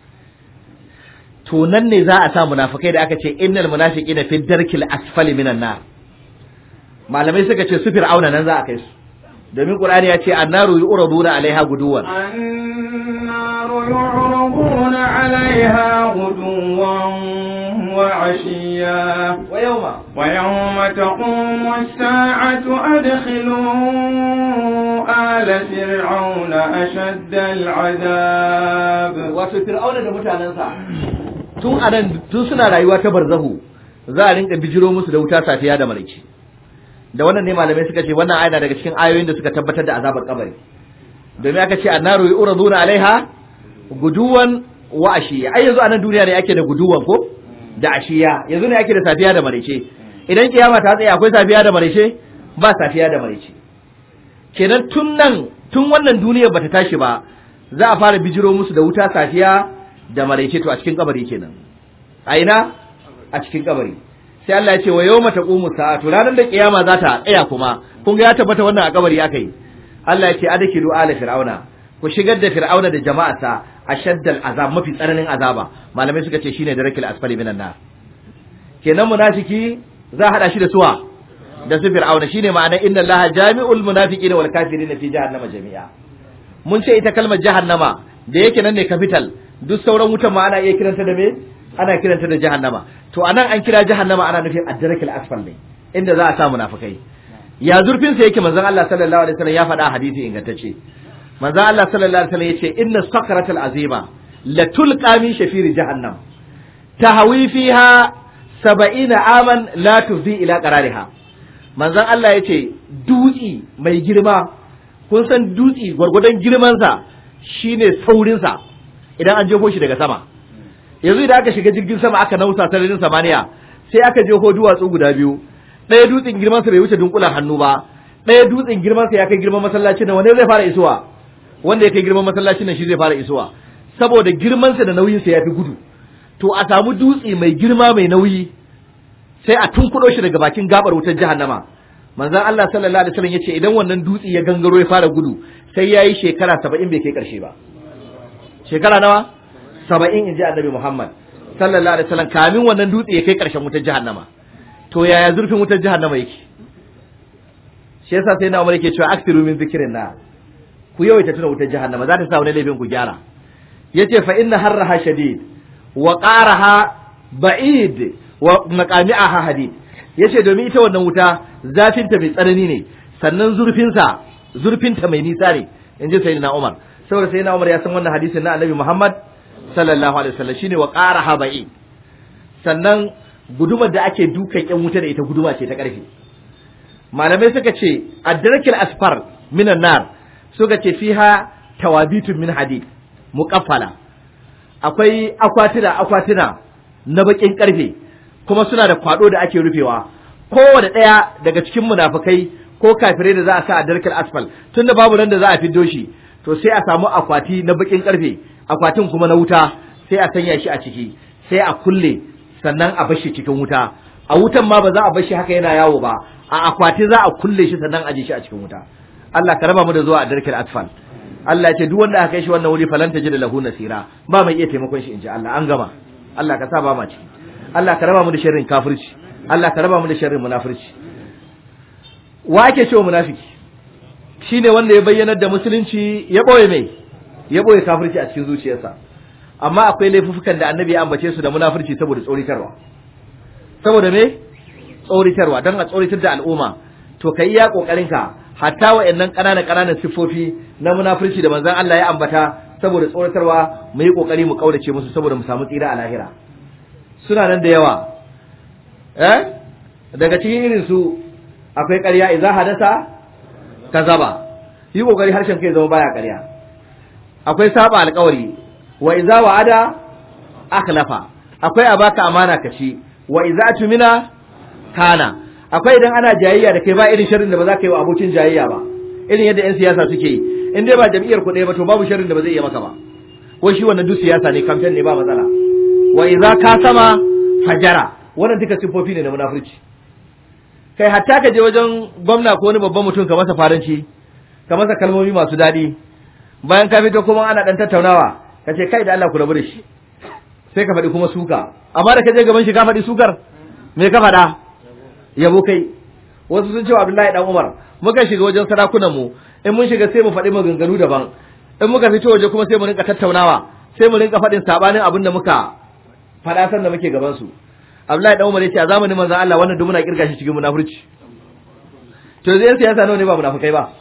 to nan ne za a sa munafikai da aka ce innal munafiqina fi darkil asfali minan nar malamai suka ce su fir'auna nan za a kai su domin qur'ani ya ce annaru yu'raduna alaiha guduwan النار يعرضون عليها غدوا وعشيا wa yawma ويوم تقوم الساعة أدخلوا آل فرعون أشد العذاب wato fir'auna da mutanensa tun anan tun suna rayuwa ta barzahu za a rinka bijiro musu da wuta safiya da maraice da wannan ne malamai suka ce wannan aya na daga cikin ayoyin da suka tabbatar da azabar kabari domin aka ce annaru yuraduna alaiha guduwan wa ashiya ai yanzu anan duniya ne ake da guduwan ko da ashiya yanzu ne ake da safiya da maraice idan kiyama ta tsaya akwai safiya da maraice ba safiya da maraice kenan tun nan tun wannan duniyar bata tashi ba za a fara bijiro musu da wuta safiya da maraice to a cikin kabari kenan a ina a cikin kabari sai Allah ya ce wa yawma taqumu sa'atu ranar da kiyama za ta tsaya kuma kun ga ya tabbata wannan a kabari aka yi Allah ya ce adkilu ala fir'auna ku shigar da fir'auna da jama'ata ashaddal azab mafi tsananin azaba malamai suka ce shine darakil asfali minan nar kenan munafiki za a hada shi da suwa da su fir'auna shine ma'ana inna allaha jami'ul munafiqina wal kafirina fi jahannama jami'a mun ce ita kalmar jahannama da yake nan ne capital duk sauran wutan ma ana iya kiranta da me ana kiranta da jahannama to anan an kira jahannama ana nufin addarakil asfal ne inda za a sa munafikai ya zurfin sa yake manzon Allah sallallahu alaihi wasallam ya faɗa a hadisi ingantacce manzon Allah sallallahu alaihi wasallam yace inna sakratal azima la tulqa min shafiri jahannam tahawi fiha saba'ina aman la tuzi ila qarariha manzon Allah yace dutsi mai girma kun san dutsi gwargwadon girman sa shine saurin sa idan an jefo shi daga sama yanzu idan aka shiga jirgin sama aka nausa sararin samaniya sai aka jefo duwatsu guda biyu ɗaya dutsen girman sa bai wuce dunkulan hannu ba ɗaya dutsen girman sa ya kai girman masallacin nan wanda zai fara isuwa wanda ya kai girman masallacin nan shi zai fara isuwa saboda girman sa da nauyin sa yafi gudu to a samu dutse mai girma mai nauyi sai a tunkuɗo shi daga bakin gabar wutar jahannama manzon Allah sallallahu alaihi wasallam yace idan wannan dutse ya gangaro ya fara gudu sai yayi shekara 70 bai kai karshe ba shekara nawa 70 inji annabi Muhammad sallallahu alaihi wasallam kamin wannan dutse ya kai karshen wutar jahannama to yaya zurfin wutar jahannama yake shi yasa sai na Umar yake cewa aksiru min zikrin na ku yawaita tuna wutar jahannama za ta sa wani laifin ku gyara yace fa inna harraha shadid wa qaraha ba'id wa maqami'aha hadid yace domin ita wannan wuta zafinta mai tsanani ne sannan zurfinsa zurfinta mai nisa ne inji sayyidina Umar saboda sayyidina Umar ya san wannan hadisin na Annabi Muhammad sallallahu alaihi wasallam shine wa qaraha ba'id sannan gudumar da ake dukan yan wuta da ita guduma ce ta karfe malamai suka ce adrakil asfar minan nar suka ce fiha tawabitun min hadid muqaffala akwai akwatuna akwatuna na bakin karfe kuma suna da kwado da ake rufewa kowane ɗaya daga cikin munafukai ko kafirai da za a sa a darkar asfal tunda babu nan da za a fiddo shi to sai a samu akwati na bakin karfe akwatin kuma na wuta sai a sanya shi a ciki sai a kulle sannan a bashi cikin wuta a wutan ma ba za a bashi haka yana yawo ba a akwati za a kulle shi sannan a ji shi a cikin wuta Allah ka raba mu da zuwa a darkar asfal Allah ya ce duk wanda aka kai shi wannan wuri falanta ji da lahu nasira ba mai iya taimakon shi in ji Allah an gama Allah ka sa ba ma ciki Allah ka raba mu da sharrin kafirci Allah ka raba mu da sharrin munafirci wa ake cewa munafiki shine wanda ya bayyanar da musulunci ya boye mai ya boye kafirci a cikin zuciyarsa amma akwai laifukan da annabi ya ambace su da munafirci saboda tsoritarwa saboda me tsoritarwa don a tsoritar da al'umma to kai iya kokarin ka hatta wa'annan ƙananan ƙananan siffofi na munafirci da manzon Allah ya ambata saboda tsoratarwa mu yi kokari mu kaurace musu saboda mu samu tsira a lahira suna nan da yawa eh daga cikin irin su akwai ƙarya idza hadasa kazaba yi kokari harshen kai zama baya ƙarya akwai saba alƙawari wa idza wa'ada akhlafa akwai a baka amana ka ci wa idza tumina kana akwai idan ana jayayya da kai ba irin sharrin da ba za ka yi wa abokin jayayya ba irin yadda yan siyasa suke yi in dai ba jam'iyyar ku ɗaya ba to babu sharrin da ba zai iya maka ba ko shi wannan duk siyasa ne kamfen ne ba matsala wa idza ka sama fajara wannan duka sifofi ne na munafurci kai hatta ka je wajen gwamna ko wani babban mutum ka masa faranci ka masa kalmomi masu daɗi bayan ka fito kuma ana dan tattaunawa ka ce kai da Allah ku rabu da shi sai ka faɗi kuma suka amma da ka je gaban shi ka faɗi sukar me ka faɗa yabo kai wasu sun ce wa Abdullahi dan Umar muka shiga wajen sarakunan mu in mun shiga sai mu faɗi maganganu daban in muka fito waje kuma sai mu rinka tattaunawa sai mu rinka faɗin sabanin abin da muka faɗa san da muke gaban su Abdullahi dan Umar ya ce a zamanin manzon Allah wannan duk muna kirga shi cikin munafurci to zai siyasa nawa ne ba munafukai ba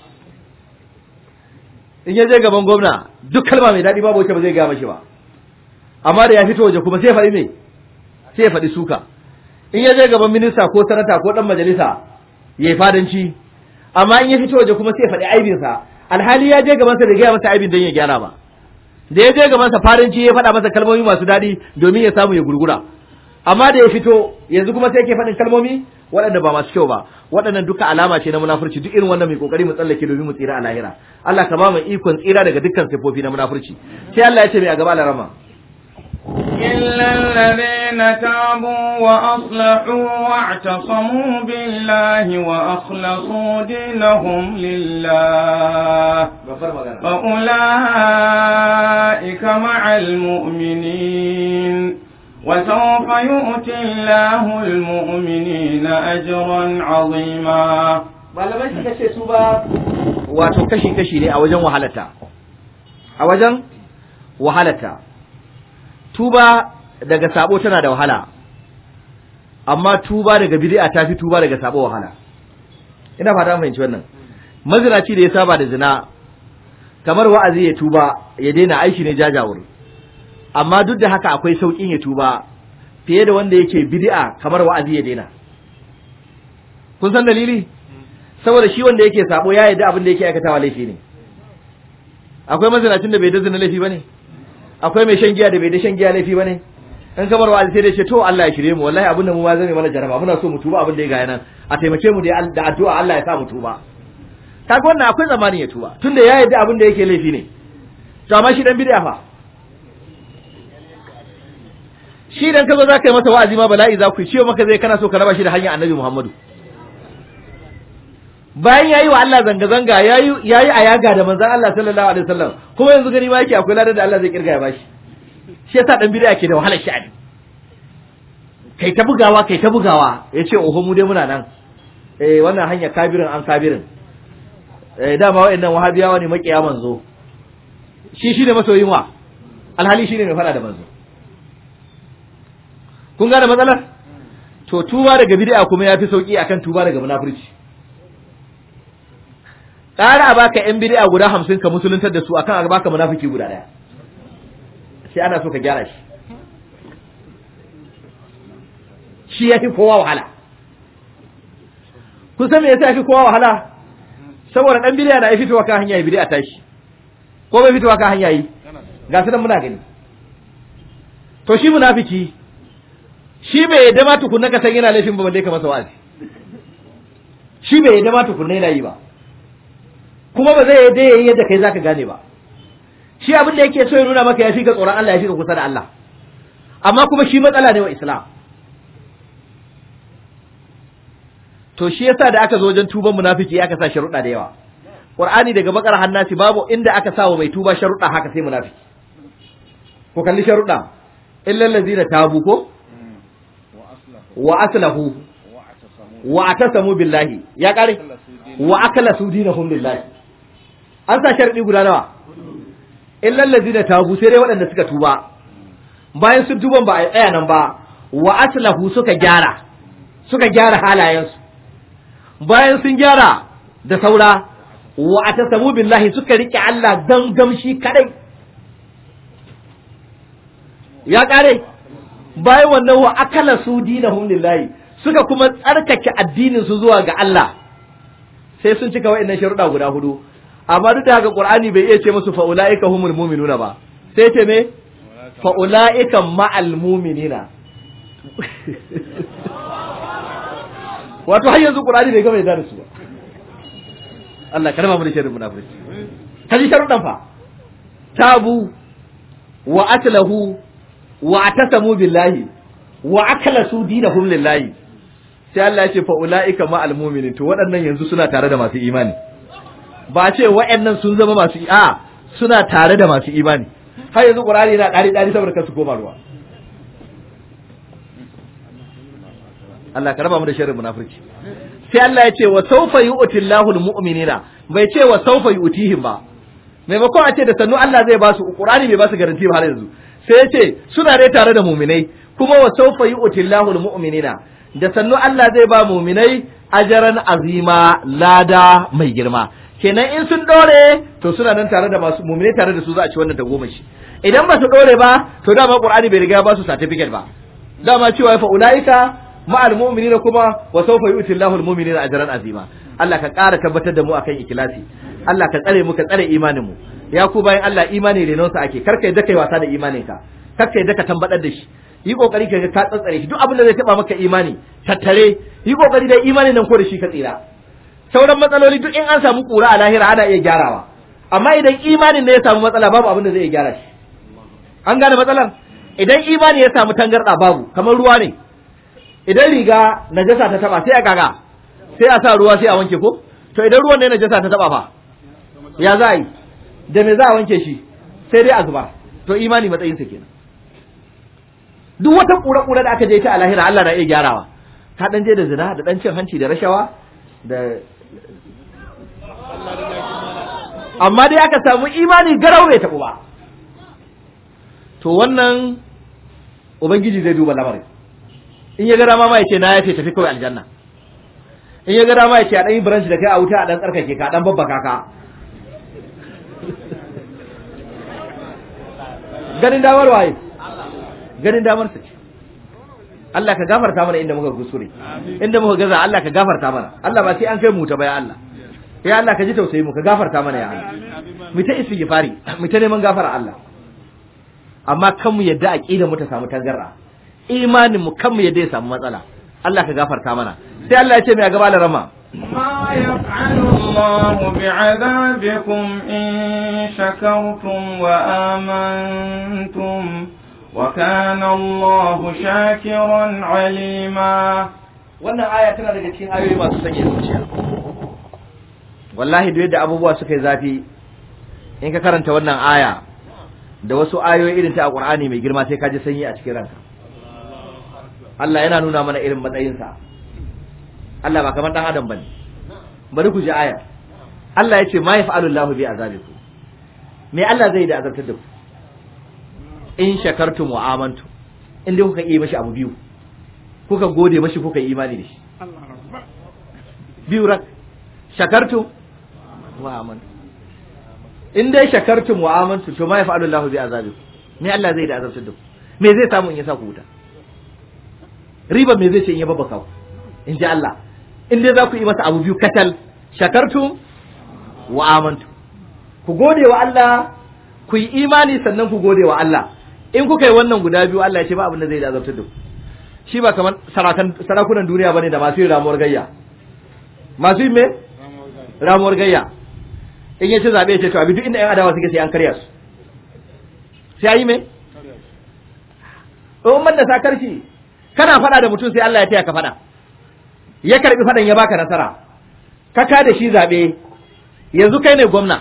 in ya je gaban gwamna duk kalma mai daɗi babu wacce ba zai gaya mashi ba amma da ya fito waje kuma sai ya faɗi me sai ya faɗi suka in ya je gaban minista ko sanata ko ɗan majalisa ya yi fadanci amma in ya fito waje kuma sai ya faɗi aibinsa alhali ya je gabansa da gaya masa aibin don ya gyara ba da ya je gabansa fadanci ya faɗa masa kalmomi masu daɗi domin ya samu ya gurgura amma da ya fito yanzu kuma sai ke faɗin kalmomi waɗanda ba masu kyau ba waɗannan duka alama ce na munafurci duk irin wannan mai kokari mu tsallake domin mu tsira a lahira Allah ka ba mu ikon tsira daga dukkan sifofi na munafurci sai Allah ya ce mai a gaba larama إلا الذين تابوا وأصلحوا واعتصموا بالله وأخلصوا دينهم لله فأولئك مع المؤمنين وسوف يؤتي الله المؤمنين أجرا عظيما malamai suka ce su ba wato kashi kashi ne a wajen wahalata a wajen wahalata tuba daga sabo tana da wahala amma tuba daga bid'a ta fi tuba daga sabo wahala ina fata mun fahimci wannan mazinaci da ya saba da zina kamar wa'azi ya tuba ya daina aiki ne jajawur amma duk da haka akwai sauƙin ya tuba fiye da wanda yake bid'a kamar wa'azi ya daina kun san dalili saboda shi wanda yake sabo ya yarda abin da yake aikatawa laifi ne akwai mazinacin da bai da zina laifi bane akwai mai shan giya da bai da shan giya laifi bane in kamar wa'azi sai dai ce to Allah ya shirye mu wallahi abin da mu ma zai mana jaraba muna so mu tuba abin da ya ga nan a taimake mu da da addu'a Allah ya sa mu tuba kaga wannan akwai zamanin ya tuba tunda ya yarda abin da yake laifi ne to amma shi dan bid'a fa shi dan kazo zaka yi masa wa'azi ma bala'i za ku yi ciwo maka zai kana so ka raba shi da hanyar Annabi Muhammadu bayan yayi wa Allah zanga zanga yayi yayi ayaga da manzon Allah sallallahu alaihi wasallam kuma yanzu gani ma yake akwai ladan da Allah zai kirga ya bashi shi yasa dan bid'a ke da wahalar sha'ani kai ta bugawa kai ta bugawa yace oho mu dai muna nan eh wannan hanya kabirin an kabirin eh dama wa'annan wahabiyawa ne makiya manzo shi shine masoyin wa alhali shine mai fada da manzo kun gane matsalar to tuba daga bid'a kuma yafi sauki akan tuba daga munafurci ƙara a baka yan bid'a guda hamsin ka musuluntar da su akan a baka munafiki guda ɗaya sai ana so ka gyara shi shi ya fi kowa wahala kun san me yasa ya fi kowa wahala saboda ɗan bid'a na ya fitowa kan hanya ya bid'a tashi ko bai fitowa kan hanya yi ga su nan muna gani to shi munafiki shi bai yadda ma tukunna ka san yana laifin ba balle ka masa wa'azi shi bai yadda ma tukunna yana yi ba kuma ba zai yadda yayi yadda kai zaka gane ba shi abin da yake so ya nuna maka ya fi ka tsoron Allah ya fi ka kusa da Allah amma kuma shi matsala ne wa Islam to shi yasa da aka zo wajen tuban munafiki aka sa sharuɗa da yawa Qur'ani daga bakar hannasi babu inda aka sa wa mai tuba sharuɗa haka sai munafiki ko kalli sharuɗa illal ladzina tabu ko wa aslahu wa atasamu billahi ya kare wa akala su dinahum lillahi an sa sharadi guda nawa illal ladina tabu sai dai waɗanda suka tuba bayan sun tuban ba a tsaya nan ba wa aslahu suka gyara suka gyara halayensu bayan sun gyara da saura wa atasamu billahi suka rike Allah gangamshi kadai ya kare bayan wannan wa akala su dinahum lillahi suka kuma tsarkake addinin su zuwa ga Allah sai sun cika wa'annan sharuɗa guda hudu amma duk da haka Qur'ani bai iya ce musu fa ulaika humul mu'minuna ba sai ce me fa ulaika ma'al mu'minina wato har yanzu Qur'ani bai gama yarda da su ba Allah karama mu da sharrin munafiki kaji sharuɗan fa tabu wa atlahu wa atasamu billahi wa akalasu dinahum lillahi sai Allah ya ce fa ulaika ma almu'minin to waɗannan yanzu suna tare da masu imani ba ce waɗannan sun zama masu a suna tare da masu imani har yanzu Qur'ani yana ɗari ɗari saboda kansu koma ruwa Allah ka raba mu da sharrin munafiki sai Allah ya ce wa sawfa yu'tillahu almu'minina bai ce wa sawfa yu'tihim ba maimakon a ce da sannu Allah zai ba su Qur'ani bai ba su garanti ba har yanzu sai ya ce suna dai tare da mu'minai kuma wa sawfa yu'tillahu almu'minina da sannu Allah zai ba mu'minai ajaran azima lada mai girma kenan in sun dore to suna nan tare da masu mu'minai tare da su za a ci wannan tagomashi idan ba su dore ba to dama Qur'ani bai riga ba su certificate ba dama cewa fa ulaika ma'al mu'minina kuma wa sawfa yu'ti Allahu al-mu'minina ajran azima Allah ka ƙara tabbatar da mu akan ikhlasi Allah ka tsare mu ka tsare imanin mu ya ku bayan Allah imani renon sa ake karka yadda kai wasa da imanin ka karka yadda ka tambadar da shi yi kokari ka ka tsatsare shi duk abin da zai taba maka imani tattare yi kokari da imanin nan ko da shi ka tsira sauran matsaloli duk in an samu kura a lahira ana iya gyarawa amma idan imanin ne ya samu matsala babu abin da zai iya gyara shi an gane matsalar idan imani ya samu tangarda babu kamar ruwa ne idan riga najasa ta taba sai a kaga sai a sa ruwa sai a wanke ko to idan ruwan ne najasa ta taba fa ya za a yi da me za a wanke shi sai dai a zuba to imani matsayin sa kenan duk wata kura-kura da aka je ta a lahira Allah na iya gyarawa ka dan je da zina da dan cin hanci da rashawa da amma dai aka samu imani garau bai taɓu ba to wannan ubangiji zai duba lamarin in ya ga dama ma ya ce na ya ce tafi kawai aljanna in ya ga dama ya ce a ɗan yi branch da kai a wuta a ɗan tsarkake ka a ɗan babbaka ka ganin damar waye ganin damar sa ce Allah ka gafarta mana inda muka kusure inda muka gaza Allah ka gafarta mana Allah ba sai an kai mu ta baya Allah ya Allah ka ji tausayi mu ka gafarta mana ya Allah mu ta istighfari mu ta neman gafara Allah amma kan mu yadda aqida mu ta samu tangarra imanin mu kan mu yadda ya samu matsala Allah ka gafarta mana sai Allah ya ce mai gaba da rama ما يفعل الله بعذابكم إن شكرتم وآمنتم وكان الله شاكرا عليما wannan aya tana daga cikin ayoyi masu sanya zuciya wallahi duk yadda abubuwa suka yi zafi in ka karanta wannan aya da wasu ayoyi irin ta alqur'ani mai girma sai ka ji sanyi a cikin ranka Allah yana nuna mana irin matsayinsa Allah ba kamar dan adam bane bari ku ji aya Allah ya ce ma yaf'alu Allahu bi azabikum me Allah zai da azabtar da ku in shakartum wa amantum in dai kuka yi mashi abu biyu kuka gode mashi kuka yi imani da shi biyu rak shakartum wa amantum in dai shakartum wa amantum to ma yaf'alu Allahu bi azabikum me Allah zai da azabtar da ku me zai samu in ya sa ku wuta riba me zai ce in ya babbaka ku in ji Allah in dai za ku yi masa abu biyu katal shakartum wa amantum ku gode wa Allah ku yi imani sannan ku gode wa Allah in kuka yi wannan guda biyu Allah ya ce ba abin da zai da azabtar da ku shi ba kamar sarakunan duniya bane da masu yin ramuwar gayya masu yin me ramuwar gayya in ya ci zaɓe ya ce to abi duk inda yan adawa suke sai an karya su sai yi me in man da sakarci kana faɗa da mutum sai Allah ya taya ka faɗa ya karbi faɗan ya baka nasara ka ka da shi zaɓe yanzu kai ne gwamna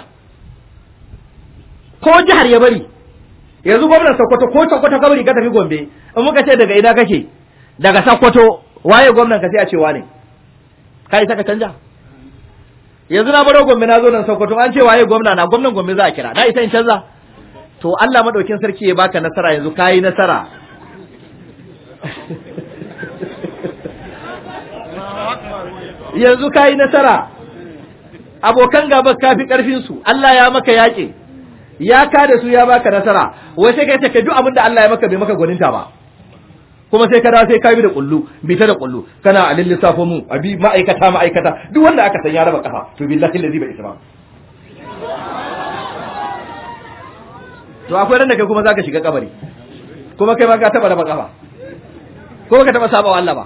ko jihar ya bari yanzu gwamnan Sokoto ko Sokoto ka bari ka tafi Gombe in muka ce daga ina kake daga Sokoto waye gwamnan ka sai a ce wane kai saka canja yanzu na baro Gombe na zo nan Sokoto an ce waye gwamna na gwamnan Gombe za a kira na isa in canza to Allah madaukin sarki ya baka nasara yanzu kai nasara yanzu kai nasara abokan gaba kafi karfin su Allah ya maka yaƙi ya ka da su ya baka nasara wai sai kai ce kai duk abin da Allah ya maka bai maka gwaninta ba kuma sai ka dawo sai ka bi da kullu bi ta da kullu kana a lissafo mu a bi ma'aikata ma'aikata duk wanda aka san ya raba kafa to billahi allazi bai isa ba to akwai ran da kai kuma zaka shiga kabari kuma kai ma ka taba raba kafa ko ka taba saba wa Allah ba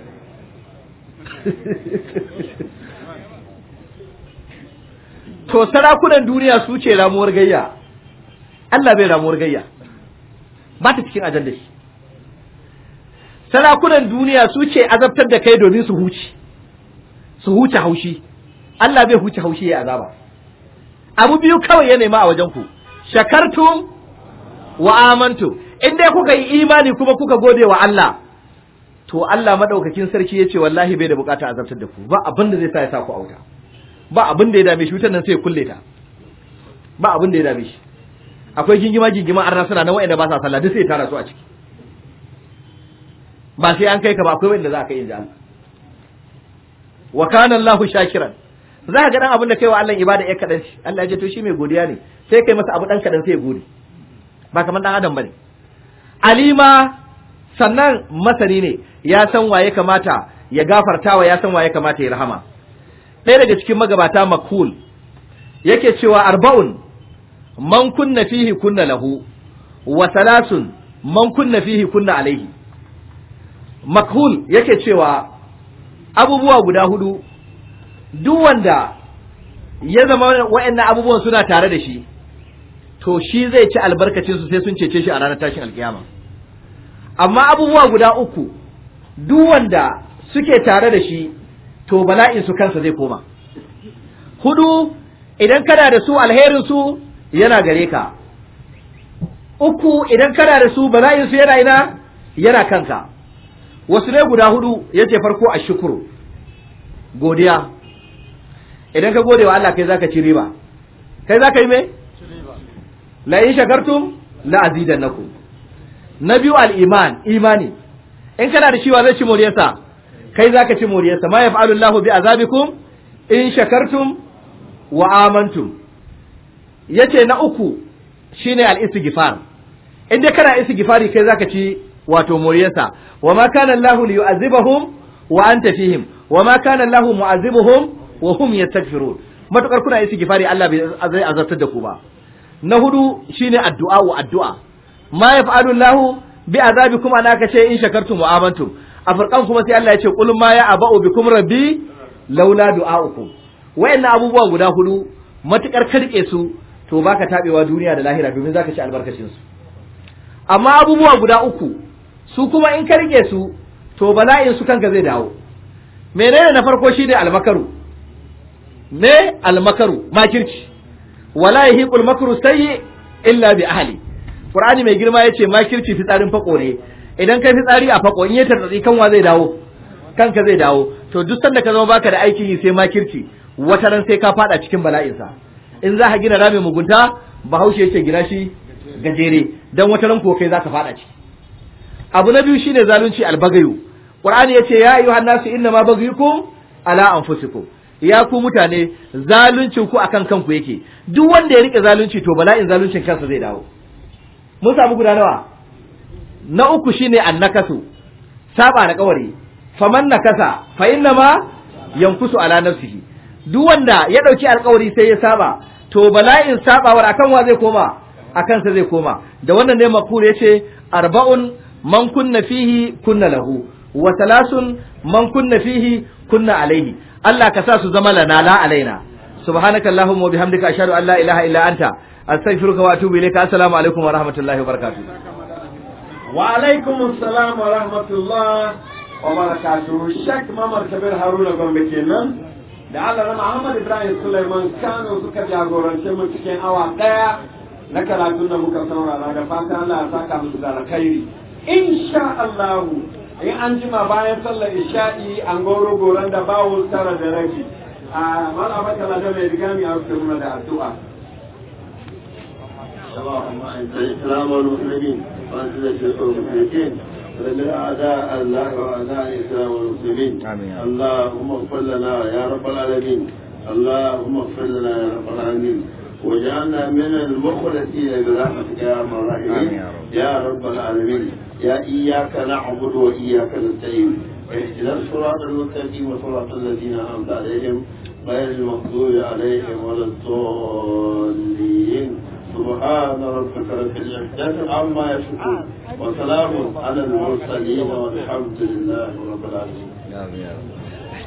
to sarakunan duniya su ce ramuwar gayya Allah bai ramuwar gayya ba ta cikin ajandar shi sarakunan duniya su ce azabtar da kai domin su huce su huce haushi Allah bai huce haushi ya azaba abu biyu kawai ya nema a wajen ku shakartum wa amantu in dai kuka yi imani kuma kuka gode wa Allah to Allah madaukakin sarki yace wallahi bai da bukata azabtar da ku ba abin da zai sa ya sa ku auta ba abin da ya dame shi wutar nan sai ya kulle ta ba abin da ya dame shi akwai gingima gingima arna suna nan wa'anda ba sa sallah duk sai ya tara su a ciki ba sai an kai ka ba akwai wanda za ka yi Allah wa kana Allahu shakiran za ka ga dan abin da kai wa Allah ibada ya kadan shi Allah ya ce to shi mai godiya ne sai kai masa abu dan kadan sai ya gode ba kamar dan adam bane alima sannan masani ne ya san waye kamata ya gafartawa ya san waye kamata ya rahama ɗaya daga cikin magabata makul yake cewa arba'un man kunna fihi kunna lahu wa salasun man kunna fihi kunna alaihi makhul yake cewa abubuwa guda hudu duk wanda ya zama wa'annan abubuwan suna tare da shi to shi zai ci albarkacin su sai sun cece shi a ranar tashin alkiyama amma abubuwa guda uku duk wanda suke tare da shi to bala'in su kansa zai koma hudu idan kana da su alherin su yana gare ka uku idan kana da su bala'in su yana ina yana kanka wasu ne guda hudu yace farko a shukuru godiya idan ka gode wa Allah kai zaka ci riba kai zaka yi me la in shakartum la azidannakum na biyu al-iman imani in kana da shiwa zai ci moriyarsa kai zaka ci moriyarsa ma yaf'alu Allahu bi azabikum in shakartum wa amantum yace na uku shine al-istighfar in dai kana istighfari kai zaka ci wato moriyarsa wa ma kana Allahu li yu'azibahum wa anta fihim wa ma kana Allahu mu'azibuhum wa hum yastaghfirun matukar kuna istighfari Allah bai zai azabtar da ku ba na hudu shine addu'a wa addu'a ma yaf'alu Allahu bi azabikum ana ka ce in shakartum wa amantum a farkan kuma sai Allah ya ce qul ma ya aba'u bikum rabbi laula du'aukum wayannan abubuwa guda hudu matukar karke su to baka tabewa duniya da lahira domin zaka ci albarkacin su amma abubuwa guda uku su kuma in ka rike su to bala'in su kanka zai dawo menene na farko shine almakaru me almakaru makirci wala yahiqul makru sayyi illa bi ahli qur'ani mai girma yace makirci fitsarin fako ne idan kai fitsari a fako in ya tartsatsi kanwa zai dawo kanka zai dawo to duk sanda ka zama baka da aikin yi sai makirci wata ran sai ka fada cikin bala'insa in za ka gina ramin mugunta bahaushe yace gina shi gajere dan wata ran ko kai za ka fada ciki abu na biyu shine zalunci albagayu qur'ani yace ya ayyuhan nasu inna ma baghayukum ala anfusikum ya ku mutane zaluncin ku akan kanku yake duk wanda ya rike zalunci to bala'in zaluncin kansa zai dawo mun samu guda nawa na uku shine annakasu saba da kawari faman nakasa fa inna ma yankusu ala nafsihi duk wanda ya dauki alkawari sai ya saba to bala'in sabawar akan wa zai koma akan sa zai koma da wannan ne makure yace arba'un man kunna fihi kunna lahu wa talasun man kunna fihi kunna alaihi Allah ka sa su zama lana la alaina subhanaka allahumma wa bihamdika ashhadu an la ilaha illa anta astaghfiruka wa atubu ilayka assalamu alaikum wa rahmatullahi wa barakatuh wa alaikum assalam wa rahmatullah wa barakatuh shek mamar kabir haruna gombe kenan da Allah na Muhammad Ibrahim Sulaiman Kano suka jagorance mu cikin awa daya na karatun da muka saurara da fatan Allah ya saka musu da alkhairi insha Allah in an jima bayan sallar isha'i an goro goron da bawo tara da rabi a malama kala da mai rigami a rufe muna da addu'a اللهم اعز الاسلام والمسلمين واذل الشرك والمشركين ودمر اعداء الله واعداء الاسلام والمسلمين آمين. اللهم اغفر لنا يا رب العالمين اللهم اغفر لنا يا رب العالمين واجعلنا من المخلصين برحمتك يا ارحم الراحمين آمين يا رب. يا رب العالمين يا اياك نعبد واياك نستعين اهدنا الصراط المستقيم وصراط الذين انعمت عليهم غير المغضوب عليهم ولا الضالين سبحان ربك رب العزة عما يصفون وسلام على المرسلين والحمد لله رب العالمين amin ya rabbi